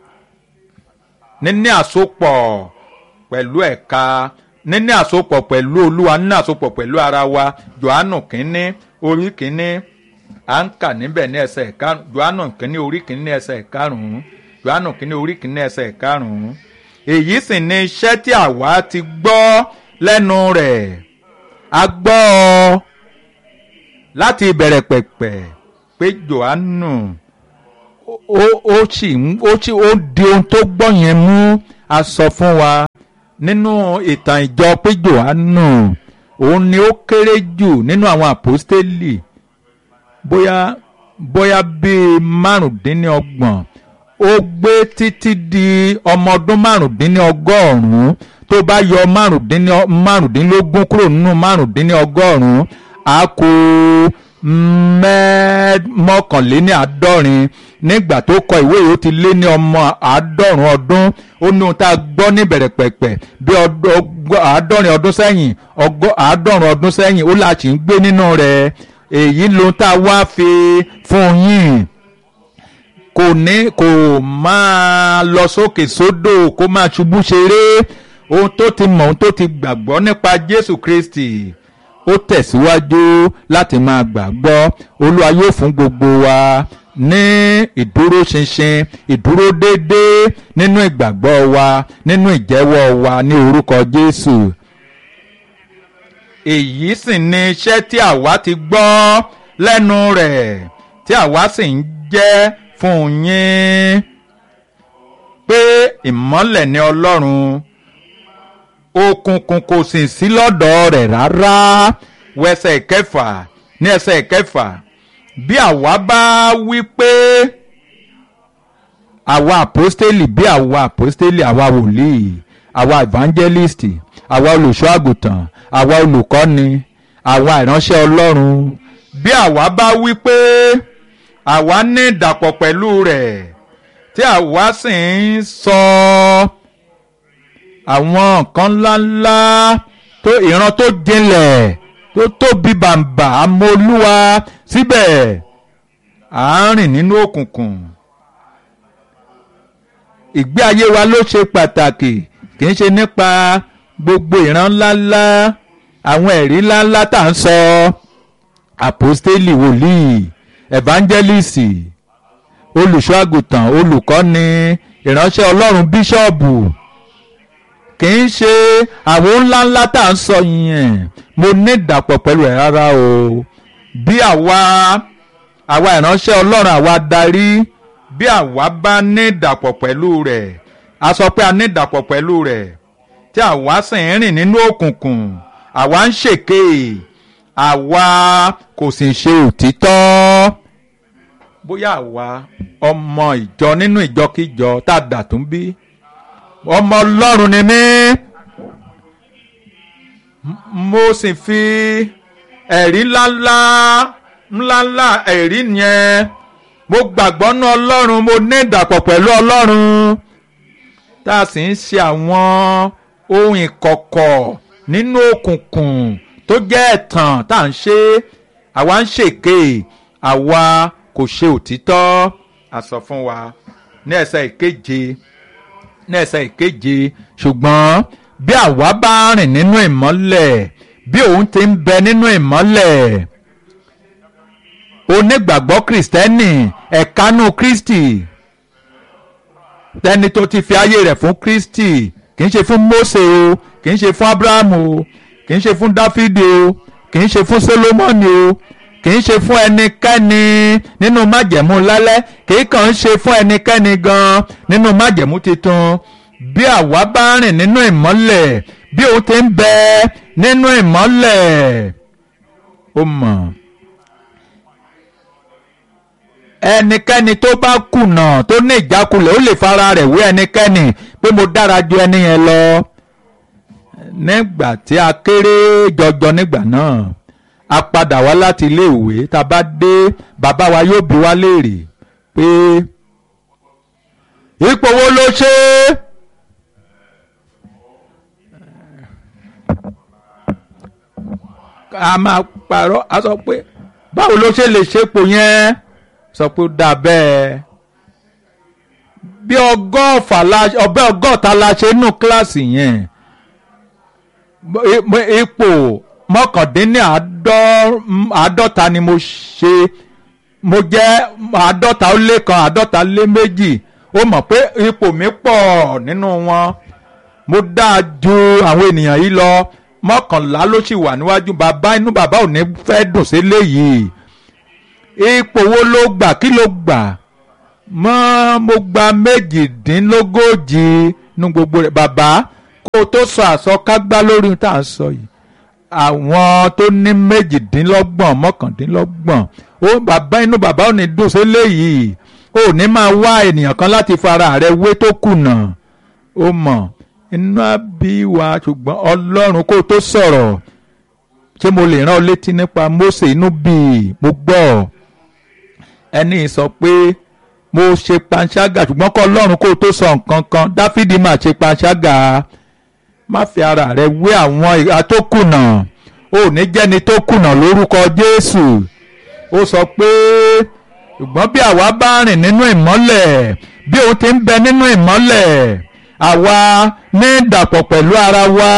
níní àsopọ̀ pẹ̀lú ẹ̀ka níní àsopọ̀ pẹ̀lú olúwa níní àsopọ̀ pẹ̀lú ara wa johannu kínní orí kínní à ń kà níbẹ̀ ní ẹsẹ̀ karùn-ún johannu kìíní orí kìíní ní ẹsẹ̀ karùn-ún johannu kìíní orí kìíní ní ẹsẹ̀ karùn-ún èyí sì ni iṣẹ́ tí àwa ti gbọ́ lẹ́nu rẹ̀ a gbọ́ ọ láti ìbẹ̀rẹ̀ pẹ̀pẹ̀ pé johannu ó ó sì ń ó sì ó di ohun tó gbọ́ yẹn mú a sọ fún wa nínú ìtàn ìjọ pé johannu òun ni ó kéré jù nínú àwọn àpọ́stélì bóyá bóyá bíi márùndínlọ́gbọ̀n ó gbé títí di ọmọ ọdún márùndínlọ́gọ́rùn-ún tó bá yọ márùndínlógún kúrò nínú márùndínlọ́gọ́rùn-ún a kó mọ́kànléní àádọ́rin nígbà tó kọ ìwé yìí ó ti lé ní ọmọ àádọ́rùn ọdún ó ní ohun tá a gbọ́ níbẹ̀rẹ̀ pẹ̀pẹ̀ bí àádọ́rin ọdún sẹ́yìn àádọ́rùn ọdún sẹ́yìn ó láti ń gbé nínú rẹ̀ èyí lohun tá a wá fi fún yín kò ní kò máa lọ sókè sódò kó máa ṣubú ṣeré ohun tó ti mọ̀ ohun tó ti gbàgbọ́ nípa Jésù Kristi ó tẹ̀síwájú láti máa gbàgbọ́ olúwa yóò fún gbogbo wa ní ìdúróṣinṣin ìdúró déédéé nínú ìgbàgbọ́ wa nínú ìjẹ́wọ́ wa ní orúkọ Jésù èyí sì ni iṣẹ́ tí àwa ti gbọ́ lẹ́nu rẹ̀ tí àwa sì ń jẹ́ fún yín pé ìmọ́lẹ̀ ni Ọlọ́run òkùnkùn kò sì sí lọ́dọ̀ rẹ̀ rárá wẹsẹ̀ kẹfà ní ẹsẹ̀ kẹfà bí àwa bá wí pé àwa àpọ́stélì bí àwa àpọ́stélì àwa wòlíì àwa evangelist àwa olùṣọ́ àgùntàn àwa olùkọ́ni àwa ìránṣẹ́ Ọlọ́run bí àwa bá wí pé àwa ní ìdàpọ̀ pẹ̀lú rẹ̀ tí àwa sì ń sọ àwọn nǹkan ńláńlá tó ìran tó jinlẹ̀ tó tóbi bàǹbà amóolúwa síbẹ̀ à ń rìn nínú òkùnkùn ìgbé ayé wa ló ṣe pàtàkì kì í ṣe nípa gbogbo ìran ńláńlá àwọn ẹ̀rí ńláńlá tá à ń sọ àpòstélì wòlíì evangelist olùṣọ́ àgùntàn olùkọ́ni ìránṣẹ́ ọlọ́run bíṣọ́ọ̀bù kì í ṣe àwọn ńláńlá tá à ń sọ yẹn mo ní ìdàpọ̀ pẹ̀lú ẹ̀ rárá o bí àwa àwa ìránṣẹ́ ọlọ́run àwa darí bí àwa bá ní ìdàpọ̀ pẹ̀lú rẹ̀ a sọ pé a ní ìdàpọ̀ pẹ̀lú rẹ̀ tí àwa sì ń rìn nínú òkùnkùn àwa ń ṣèké àwa kò sì ṣe òtítọ́ bóyá àwa ọmọ ìjọ nínú ìjọkíjọ tá a dà tún bí ọmọ ọlọ́run ni mí mo sì fi ẹ̀rí ńláńlá ńláńlá ẹ̀rí yẹn mo gbàgbọ́ nú ọlọ́run mo ní ìdàpọ̀ pẹ̀lú ọlọ́run tá a sì ń ṣe àwọn ohun ìkọ̀kọ̀ nínú òkùnkùn tó jẹ́ ẹ̀tàn tá à ń ṣe àwa ń ṣèké àwa kò ṣe òtítọ́ a sọ fún wa ní ẹsẹ̀ ìkeje ní ẹsẹ̀ ìkeje ṣùgbọ́n bí àwa bá rìn nínú ìmọ́lẹ̀ bí òun ti ń bẹ nínú ìmọ́lẹ̀ onígbàgbọ́ kìrìsìtẹ́nì ẹ̀kánú kristi tẹni tó ti fi ayé rẹ̀ fún kristi kì í ṣe fún mose o kì í ṣe fún abrahamu o kì í ṣe fún dáfídì o kì í ṣe fún solomoni o kì í ṣe fún ẹnikẹ́ni nínú májẹ̀mú lálẹ́ kì í kàn ń ṣe fún ẹnikẹ́ni gan nínú májẹ̀mú titun bí àwa bá rìn nínú ìmọ́lẹ̀ bí òun ti ń bẹ nínú ìmọ́lẹ̀ ó mọ̀ ẹnikẹ́ni tó bá kùnà tó ní ìjákulẹ̀ ó lè fara rẹ̀ wé ẹnikẹ́ni pé mo dára ju ẹni yẹn lọ nígbà tí a kéré jọjọ nígbà náà a padà wá láti iléèwé tá a bá dé bàbá wa yóò bi wá léèrè pé ipò wo ló ṣe é. a máa parọ́ a sọ pé báwo ló ṣe lè ṣepò yẹn sọ pé ó dà bẹ́ẹ̀ bí ọgọ́fà la ọbẹ̀ ọgọ́ta la ṣe nù kíláàsì yẹn ipò mọ́kàndínní àádọ́ta ni mo ṣe mo jẹ́ àádọ́ta ó lé kan àádọ́ta lé méjì ó mọ̀ pé ipò mi pọ̀ nínú wọn mo dáa ju àwọn ènìyàn yìí lọ mọ́kànlá ló sì wà níwájú bàbá inú bàbá ò ní fẹ́ dùn sí léyìí ipò wo ló gbà kí ló gbà mọ́ mo gba méjìdínlógójì nu gbogbo rẹ̀ bàbá kó o tó sọ àsọkágbá lórí tá à ń sọ yìí àwọn tó ní méjìdínlọ́gbọ̀n mọ́kàndínlọ́gbọ̀n ó bàbá inú bàbá ò ní dùn sí léyìí ó ní máa wá ènìyàn kan láti fara rẹ̀ wé tó kùnà ó mọ̀ inú àbí wa ṣùgbọ́n ọlọ́run kó o tó sọ̀rọ̀ ṣé mo lè rán ọ létí nípa Mósè inú bí mo gbọ́ ẹni sọ pé mo ṣe panṣágà ṣùgbọ́n kọ́ ọlọ́run kó o tó sọ nǹkan kan Dáfídì máa ṣe panṣágà má fi ara rẹ wé àwọn ìhà tó kùnà ò ní jẹ́ni tó kùnà lórúkọ Jésù ó sọ pé ṣùgbọ́n bí àwa bá rìn nínú ìmọ́lẹ̀ bí òun ti ń bẹ nínú ìmọ́lẹ̀ àwa ní ìdàpọ̀ pẹ̀lú ara wa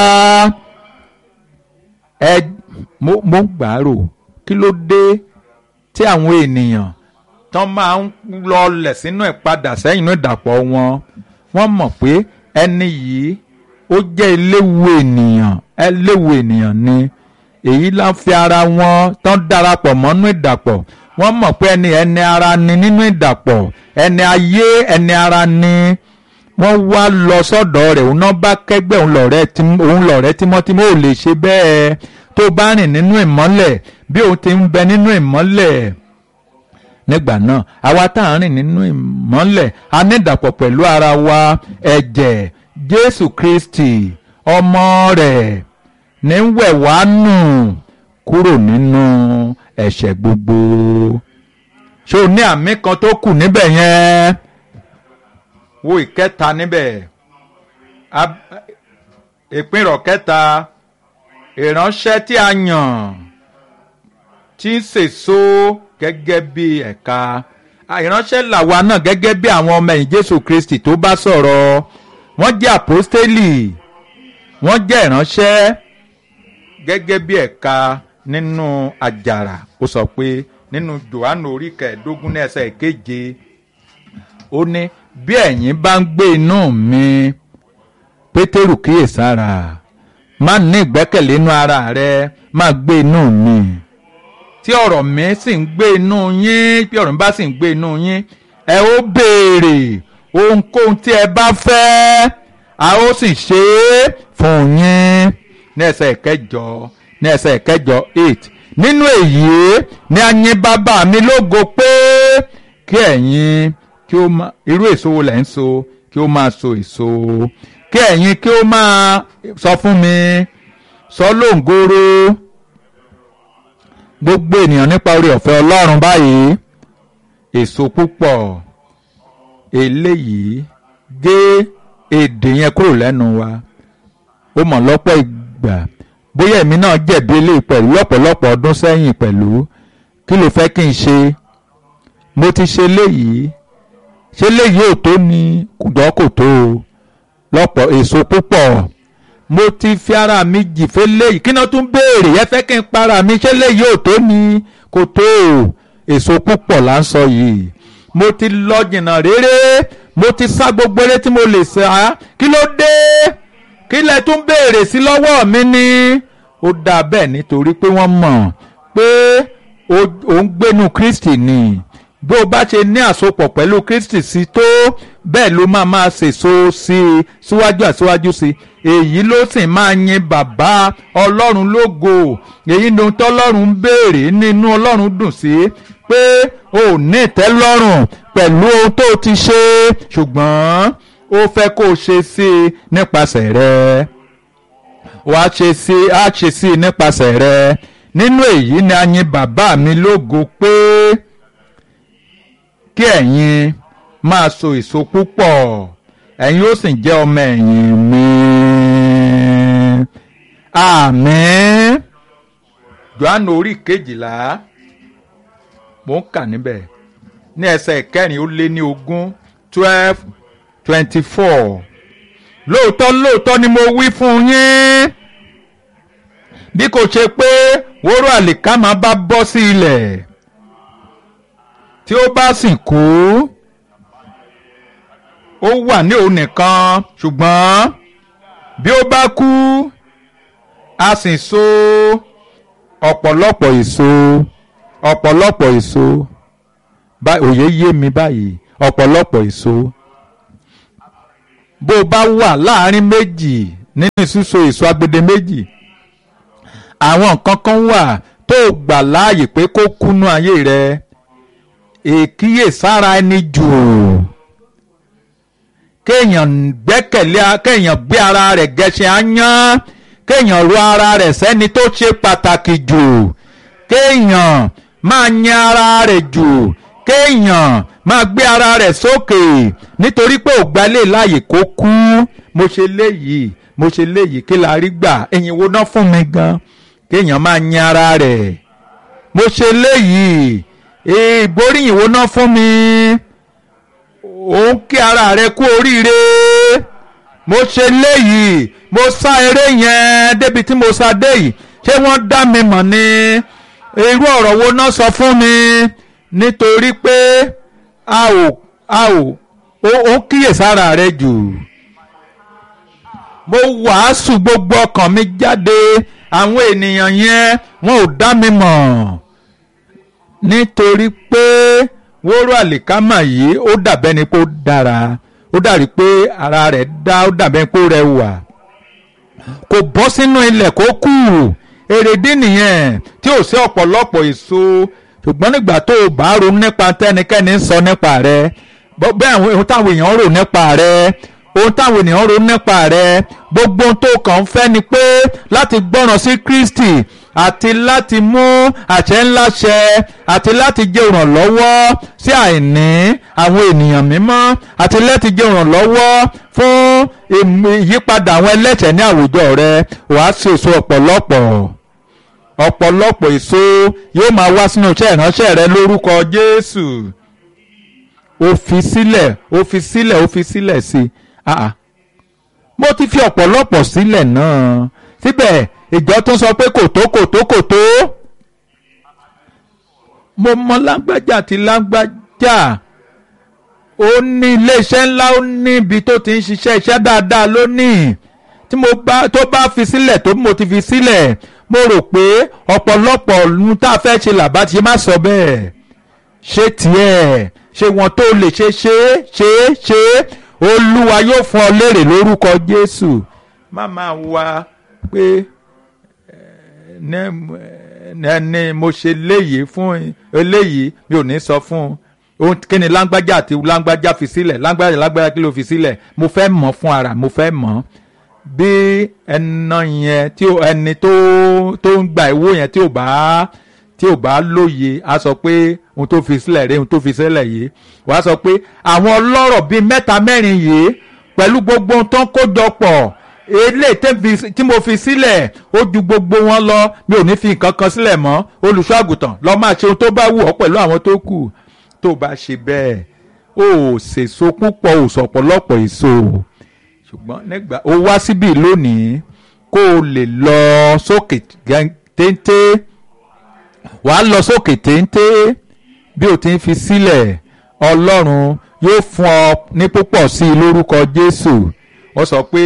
ẹ mo mo gbàrò kí ló dé tí àwọn ènìyàn tán máa ń lọlẹ̀ sínú ìpadà sẹ́yìn inú ìdàpọ̀ wọn wọ́n mọ̀ pé ẹni yìí ó jẹ́ eléwu ènìyàn eléwu ènìyàn ni èyí la ń fi ara wọn tán darapọ̀ mọ́nú ìdàpọ̀ wọ́n mọ̀ pé ẹni ẹni ara ni nínú ìdàpọ̀ ẹni ayé ẹni ara ni wọ́n wá lọ sọ́dọ̀ rẹ̀ òun náà bá kẹ́gbẹ́ òun lọ̀rẹ́ òun lọ̀rẹ́ tímọ́tímọ́ ò lè ṣe bẹ́ẹ̀ tó bá rìn nínú ìmọ́lẹ̀ bí òun ti ń bẹ nínú ìmọ́lẹ̀ nígbà náà àwa tá à ń rìn nínú ìmọ́lẹ̀ a ní ìdàpọ̀ pẹ̀lú ara wa ẹ̀jẹ̀ Jésù Kristi ọmọ rẹ̀ ní ń wẹ̀ wá nù kúrò nínú ẹ̀ṣẹ̀ gbogbo ṣé o ní àmì kan tó kù níbẹ̀ yẹn wo ìkẹta níbẹ̀ ìpínrọ̀ kẹta ìránṣẹ́ tí a yàn tí ń sèso gẹ́gẹ́ bí ẹ̀ka ìránṣẹ́ làwa náà gẹ́gẹ́ bí àwọn ọmọ ẹ̀yìn Jésù Kristi tó bá sọ̀rọ̀ wọ́n jẹ́ àpọ́stélì wọ́n jẹ́ ìránṣẹ́ gẹ́gẹ́ bí ẹ̀ka nínú àjàrà ó sọ pé nínú Jòhánù orí kẹẹ̀ẹ́dógún ní ẹsẹ̀ ìkeje ó ní bí ẹ̀yin bá ń gbé inú mi Pétérù kíyèsára má ní ìgbẹ́kẹ̀lé inú ara rẹ má gbé inú mi tí ọ̀rọ̀ mi sì ń gbé inú yín bí ọ̀rọ̀ mi bá sì ń gbé inú yín ẹ ó béèrè ohunkóhun tí ẹ bá fẹ́ a ó sì ṣe é fún yín ní ẹsẹ̀ ìkẹjọ ní ẹsẹ̀ ìkẹjọ eight nínú èyí ni a yìn bàbá mi lógo pé kí ẹ̀yin kí ó máa irú èso wo lẹ̀ ń so kí ó máa so èso kí ẹ̀yin kí ó máa sọ fún mi sọ lóǹgóró gbogbo ènìyàn nípa orí ọ̀fẹ́ Ọlọ́run báyìí èso púpọ̀ eléyìí gé èdè yẹn kúrò lẹ́nu wa ó mọ̀ lọ́pọ̀ ìgbà bóyá èmi náà jẹ̀bi eléyìí pẹ̀lú lọ́pọ̀lọpọ̀ ọdún sẹ́yìn pẹ̀lú kí ló fẹ́ kí n ṣe mo ti ṣe léyìí ṣé léyìí ò tó ni kùdọ́ kò tó o lọ́pọ̀ èso púpọ̀ mo ti fi ara mi jìfẹ́ léyìí kí náà tún béèrè ẹ fẹ́ kí n para mi ṣé léyìí ò tó ni kò tó o èso púpọ̀ là ń sọ yìí mo ti lọ jìnnà réré mo ti sá gbogbo eré tí mo lè sá kí ló dé kí lẹ tún béèrè sí lọ́wọ́ mi ni ó dáa bẹ́ẹ̀ nítorí pé wọ́n mọ̀ pé ó ń gbénu Kristi ni bó o bá ṣe ní àsopọ̀ pẹ̀lú Kristi sí tó bẹ́ẹ̀ ló máa máa ṣèso sí i síwájú àsíwájú sí i èyí ló sì máa yin bàbá Ọlọ́run lógo èyí ni ohun tọ́lọ́run ń béèrè nínú Ọlọ́run dùn sí pé o ò ní ìtẹ́lọ́rùn pẹ̀lú ohun tó ti ṣe ṣùgbọ́n ó fẹ́ kó o ṣe sí i nípasẹ̀ rẹ wàá ṣe sí i á ṣe sí i nípasẹ̀ rẹ nínú èyí ni a yin bàbá mi lógo pé kí ẹ̀yin máa so èso púpọ̀ ẹ̀yin ó sì jẹ́ ọmọ ẹ̀yìn mi àmín Jòhánù orí kejìlá mò ń kà níbẹ̀ ní ẹsẹ̀ ìkẹrin ó lé ní ogún twelve twenty four lóòótọ́ lóòótọ́ ni mo wí fún yín bí kò ṣe pé wóró àlìkámà bá bọ́ sí ilẹ̀ tí ó bá sì kú ó wà ní òun nìkan ṣùgbọ́n bí ó bá kú a sì so ọ̀pọ̀lọpọ̀ èso ọ̀pọ̀lọpọ̀ èso òye yé mi báyìí ọ̀pọ̀lọpọ̀ èso bó o bá wà láàrin méjì nínú síso èso agbede méjì àwọn nǹkan kan wà tó gbà láàyè pé kó kúnú ayé rẹ èkíyèsára ẹni jù kéèyàn gbẹ́kẹ̀lé kéèyàn gbé ara rẹ̀ gẹṣin áyán kéèyàn ro ara rẹ̀ sẹ́ni tó ṣe pàtàkì jù kéèyàn máa yan ara rẹ̀ jù kéèyàn máa gbé ara rẹ̀ sókè nítorí pé ò gbalẹ̀ láàyè kó kú mo ṣe léyìí mo ṣe léyìí kí la rí gbà ẹ̀yin wo ná fún mi gan kéèyàn máa yan ara rẹ̀ mo ṣe léyìí ìgbóríyìn wo ná fún mi òun kí ara rẹ̀ kú oríire mo ṣe léyìí mo sá eré yẹn débi tí mo sá dé yìí ṣé wọ́n dá mi mọ̀ ni irú ọ̀rọ̀ wo ná sọ fún mi nítorí pé a ò a ò ó kíyèsára rẹ jù mo wàásù gbogbo ọkàn mi jáde àwọn ènìyàn yẹn wọn ò dá mi mọ̀ nítorí pé wóró àlìkámà yìí ó dàbẹ́ ni pé ó dára ó dàrí pé ara rẹ̀ dá ó dàbẹ́ pé ó rẹwà kò bọ́ sínú ilẹ̀ kó kù èrèdí nìyẹn tí ò sí ọ̀pọ̀lọpọ̀ èso ṣùgbọ́n nígbà tó o bá ronú nípa tẹ́nikẹ́ni sọ nípa rẹ bẹ́ẹ̀ ohun táwọn èèyàn rò nípa rẹ ohun táwọn ènìyàn rò nípa rẹ gbogbo ohun tó kàn ń fẹ́ ni pé láti gbọ́ràn sí Kristi àti láti mú àṣẹ ńlá ṣẹ àti láti jẹ́ ìrànlọ́wọ́ sí àìní àwọn ènìyàn mímọ́ àti láti jẹ́ ìrànlọ́wọ́ fún ìyípadà àwọn ẹlẹ́ṣẹ̀ ní àwùjọ rẹ wàá ṣe èso ọ̀pọ̀lọpọ̀ ọ̀pọ̀lọpọ̀ èso yóò máa wá sínú iṣẹ́ ìránṣẹ́ rẹ lórúkọ Jésù ó fi sílẹ̀ ó fi sílẹ̀ ó fi sílẹ̀ sí i mo ti fi ọ̀pọ̀lọpọ̀ sílẹ̀ náà síbẹ̀ ìjọ tún sọ pé kò tó kò tó kò tó mo mọ lágbájá àti lágbájá ó ní iléeṣẹ́ ńlá ó ní ibi tó ti ń ṣiṣẹ́ iṣẹ́ dáadáa lónìí tí mo bá tó bá fi sílẹ̀ tó mo ti fi sílẹ̀ mo rò pé ọ̀pọ̀lọpọ̀ ohun tá a fẹ́ ṣe làbá ti má sọ bẹ́ẹ̀ ṣé tiẹ̀ ṣé wọn tó lè ṣe ṣe ṣe ṣe olúwa yóò fún ọ léèrè lórúkọ jésù má máa wá pé ní mo ṣe léyìí fún eléyìí mi ò ní sọ fún un kí ni lágbájá àti lágbájá fi sílẹ̀ lágbájá lágbájá kí ló fi sílẹ̀ mo fẹ́ mọ̀ fún ara mo fẹ́ mọ̀ bí ẹnà yẹn tí ẹni tó tó ń gba ìwó yẹn tí ò bá tí ò bá lóye a sọ pé ohun tó fi sílẹ̀ rèé ohun tó fi sílẹ̀ yìí wàá sọ pé àwọn ọlọ́rọ̀ bíi mẹ́ta mẹ́rin yìí pẹ̀lú gbogbo ohun tó ń kójọ pọ̀ eléyìí tí mo fi sílẹ̀ ó ju gbogbo wọn lọ mi ò ní fi nǹkan kan sílẹ̀ mọ́ olùṣọ́ àgùntàn lọ́ọ́ máa ṣe ohun tó bá wù ọ́ pẹ̀lú àwọn tó kù tó bá ṣe bẹ́ẹ̀ ó ṣèso púpọ̀ ó sọ̀pọ̀lọpọ̀ èso ṣùgbọ́n nígbà ó wá síbí lónìí kó o lè lọ sókè téńté wàá lọ sókè téńté bí o ti ń fi sílẹ̀ ọlọ́run yóò fún ọ ní púpọ̀ sí i lórúkọ jésù ó sọ pé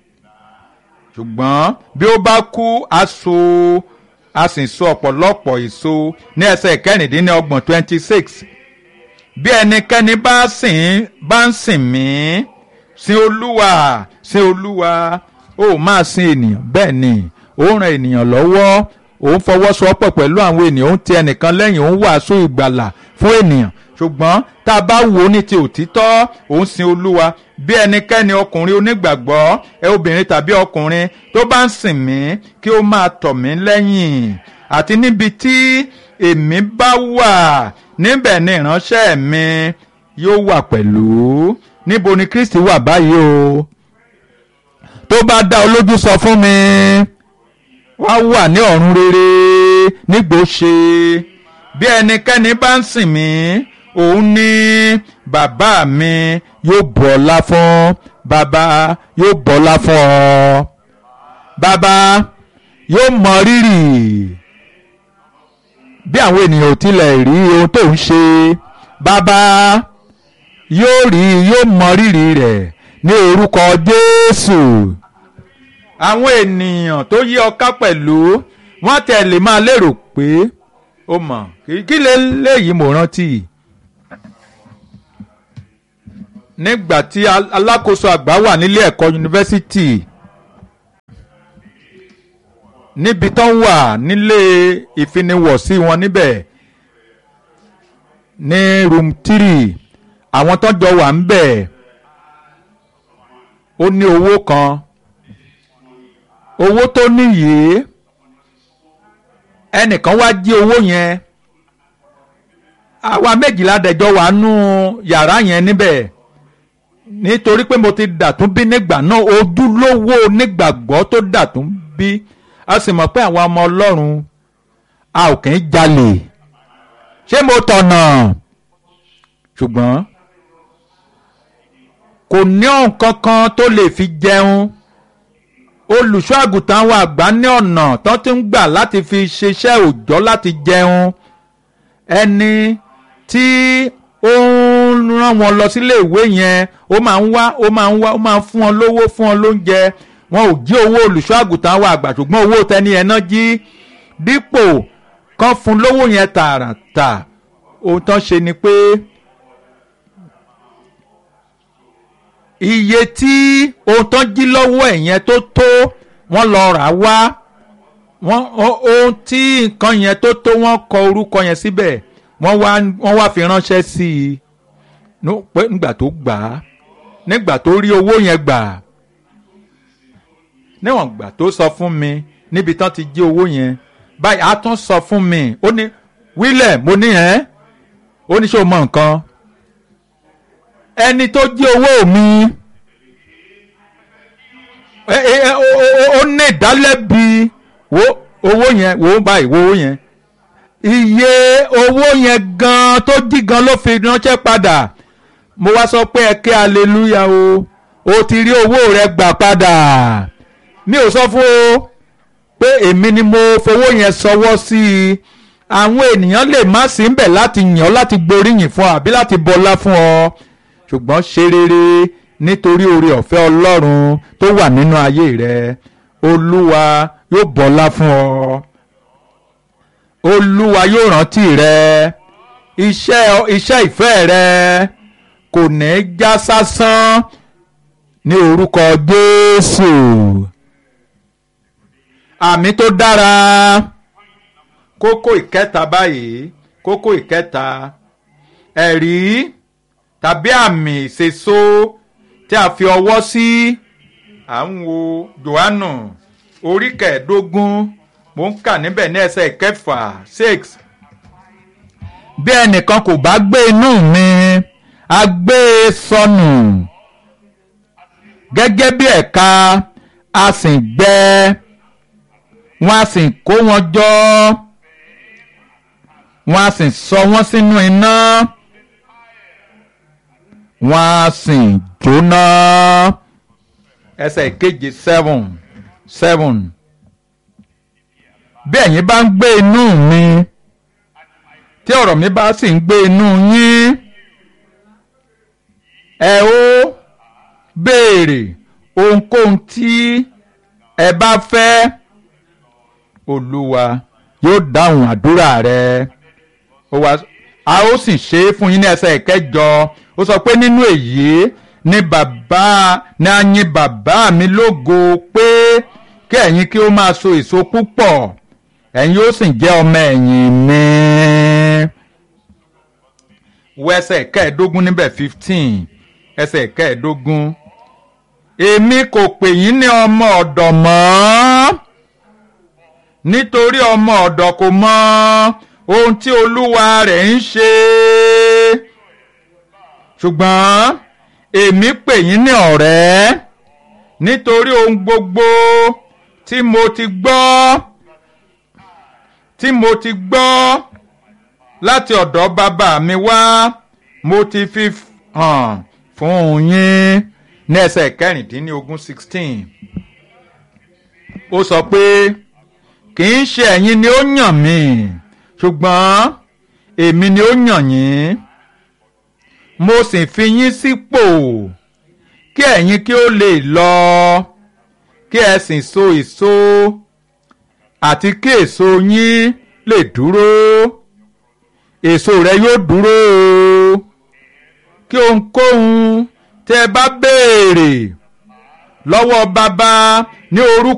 ṣùgbọ́n bí ó bá kú aṣọ a sì so ọ̀pọ̀lọpọ̀ èso ní ẹsẹ̀ kẹrìndínlọ́gbọ̀n twenty six bí ẹnikẹ́ni bá sìn bá ń sìn mí sin olúwa sin olúwa ó máa sin ènìyàn bẹ́ẹ̀ ni ó ran ènìyàn lọ́wọ́ òun fọwọ́sowọ́pọ̀ pẹ̀lú àwọn ènìyàn òun ti ẹnìkan lẹ́yìn òun wàásù ìgbàlà fún ènìyàn ṣùgbọ́n tá a bá wò ó ní ti òtítọ́ òun sin olúwa bí ẹnikẹ́ni ọkùnrin onígbàgbọ́ ẹ obìnrin tàbí ọkùnrin tó bá ń sìn mí kí ó máa tọ̀ mí lẹ́yìn àti níbi tí èmi bá wà níbẹ̀ ni ìránṣẹ́ mi yóò wà pẹ̀lú níbo ni Kristi wà báyìí o tó bá dá ọ lójú sọ fún mi wá wà ní ọ̀run rere nígbòóṣe bí ẹnikẹ́ni bá ń sìn mí òun ní bàbá mi yóò bọlá fún bàbá yóò bọlá fún ọ bàbá yóò mọ rírì bí àwọn ènìyàn ò tilẹ̀ rí ohun tó ń ṣe bàbá yóò rí yóò mọ rírì rẹ̀ ní orúkọ Jésù àwọn ènìyàn tó yí ọ ká pẹ̀lú wọ́n tẹ̀lé máa lérò pé ó mọ̀ kí lè léyìí mo rántí nígbà tí alákòóso àgbà wà nílé ẹ̀kọ́ yunifásitì níbi tó ń wà nílé ìfiniwọ̀sí wọn níbẹ̀ ní room three àwọn tó jọ wà ń bẹ̀ ó ní owó kan owó tó níyì ẹnìkan wá jí owó yẹn àwa méjìlá dẹjọ́ wà nú yàrá yẹn níbẹ̀ nítorí pé mo ti dàtún bí nígbà náà ojúlówó nígbàgbọ́ tó dàtún bí a sì mọ̀ pé àwọn ọmọ ọlọ́run a ò kì í jalè ṣé mo tọ̀nà ṣùgbọ́n kò ní ọ̀hún kankan tó lè fi jẹun olùṣọ́ àgùntàn àwọn àgbà ní ọ̀nà tó ti ń gbà láti fi ṣiṣẹ́ òòjọ́ láti jẹun ẹni tí ó ń rán wọn lọ sílé ìwé yẹn ó máa ń wá ó máa ń wá ó máa ń fún wọn lówó fún wọn lóúnjẹ wọn ò jí owó olùṣọ́ àgùntàn àwọn àgbà ṣùgbọ́n owó tẹni ẹ̀ náà jí dípò kan fún lówó yẹn tààràtà ohun tán ṣe ni pé iye tí ohun tán jí lọ́wọ́ ẹ̀ yẹn tó tó wọ́n lọ rà wá wọ́n ohun tí nǹkan yẹn tó tó wọ́n kọ orúkọ yẹn síbẹ̀ wọ́n wá wọ́n wá fi ránṣẹ́ sí i nígbà tó gbà á nígbà tó rí owó yẹn gbà níwọ̀n gbà tó sọ fún mi níbi tán ti jí owó yẹn báyìí a tún sọ fún mi ó ní wílẹ̀ mo ní ẹ́ ó ní ṣé o mọ nǹkan ẹni tó jí owó mi ó ní ìdálẹ́bi wo owó yẹn wo báyìí wo owó yẹn iye owó yẹn gan tó jí gan ló fi ránṣẹ́ padà mo wá sọ pé ẹ ké aleluya o o ti rí owó rẹ gbà padà mi ò sọ fún o pé èmi ni mo fowó yẹn sọwọ́ sí i àwọn ènìyàn lè má sí ń bẹ̀ láti yàn ọ́ láti gboríyìn fún ọ àbí láti bọlá fún ọ ṣùgbọ́n ṣe rere nítorí oore ọ̀fẹ́ ọlọ́run tó wà nínú ayé rẹ olúwa yóò bọlá fún ọ olúwa yóò rántí rẹ iṣẹ́ iṣẹ́ ìfẹ́ rẹ kò ní já sásán ní orúkọ jésù àmì tó dára kókó ìkẹta báyìí kókó ìkẹta ẹ̀rí tàbí àmì ìṣèso tí a fi ọwọ́ sí à ń wo johannu orí kẹẹ̀ẹ́dógún mo ń kà níbẹ̀ ní ẹsẹ̀ kẹfà six bí ẹnìkan kò bá gbé inú mi a gbé e sọnù gẹ́gẹ́ bí ẹ̀ka a sì gbẹ wọ́n a sì kó wọn jọ wọ́n a sì sọ wọ́n sínú iná wọ́n a sì jóná ẹsẹ̀ ìkeje seven seven bí ẹ̀yin bá ń gbé inú mi tí ọ̀rọ̀ mi bá sì ń gbé inú yín ẹ ó béèrè ohunkóhun tí ẹ bá fẹ́ olúwa yóò dáhùn àdúrà rẹ ó wá a ó sì ṣe é fún yín ní ẹsẹ̀ ìkẹjọ ó sọ pé nínú èyí ni bàbá ni a yin bàbá mi lógo pé kí ẹ̀yin kí ó máa so èso púpọ̀ ẹ̀yin ó sì jẹ́ ọmọ ẹ̀yìn mi. wọ ẹsẹ̀ kẹẹ̀ẹ́dógún níbẹ̀ fifteen ẹsẹ̀ kẹẹ̀ẹ́dógún èmi kò pè yín ní ọmọ ọ̀dọ̀ mọ́ nítorí ọmọ ọ̀dọ̀ kò mọ ohun tí olúwa rẹ̀ ń ṣe ṣùgbọ́n èmi pè yín ní ọ̀rẹ́ nítorí ohun gbogbo tí mo ti gbọ́ tí mo ti gbọ́ láti ọ̀dọ̀ bàbá mi wá mo ti fi hàn fún yín ní ẹsẹ̀ kẹrìndínlógún sixteen ó sọ pé kì í ṣe ẹ̀yin ni ó yàn mí ṣùgbọ́n èmi ni ó yàn yín mo sì fi yín sípò kí ẹ̀yin kí ó lè lọ kí ẹ sì so èso àti kí èso yín lè dúró èso rẹ yóò dúró o kí ohunkóhun tẹ́ ẹ bá béèrè lọ́wọ́ bàbá ní orúkọ.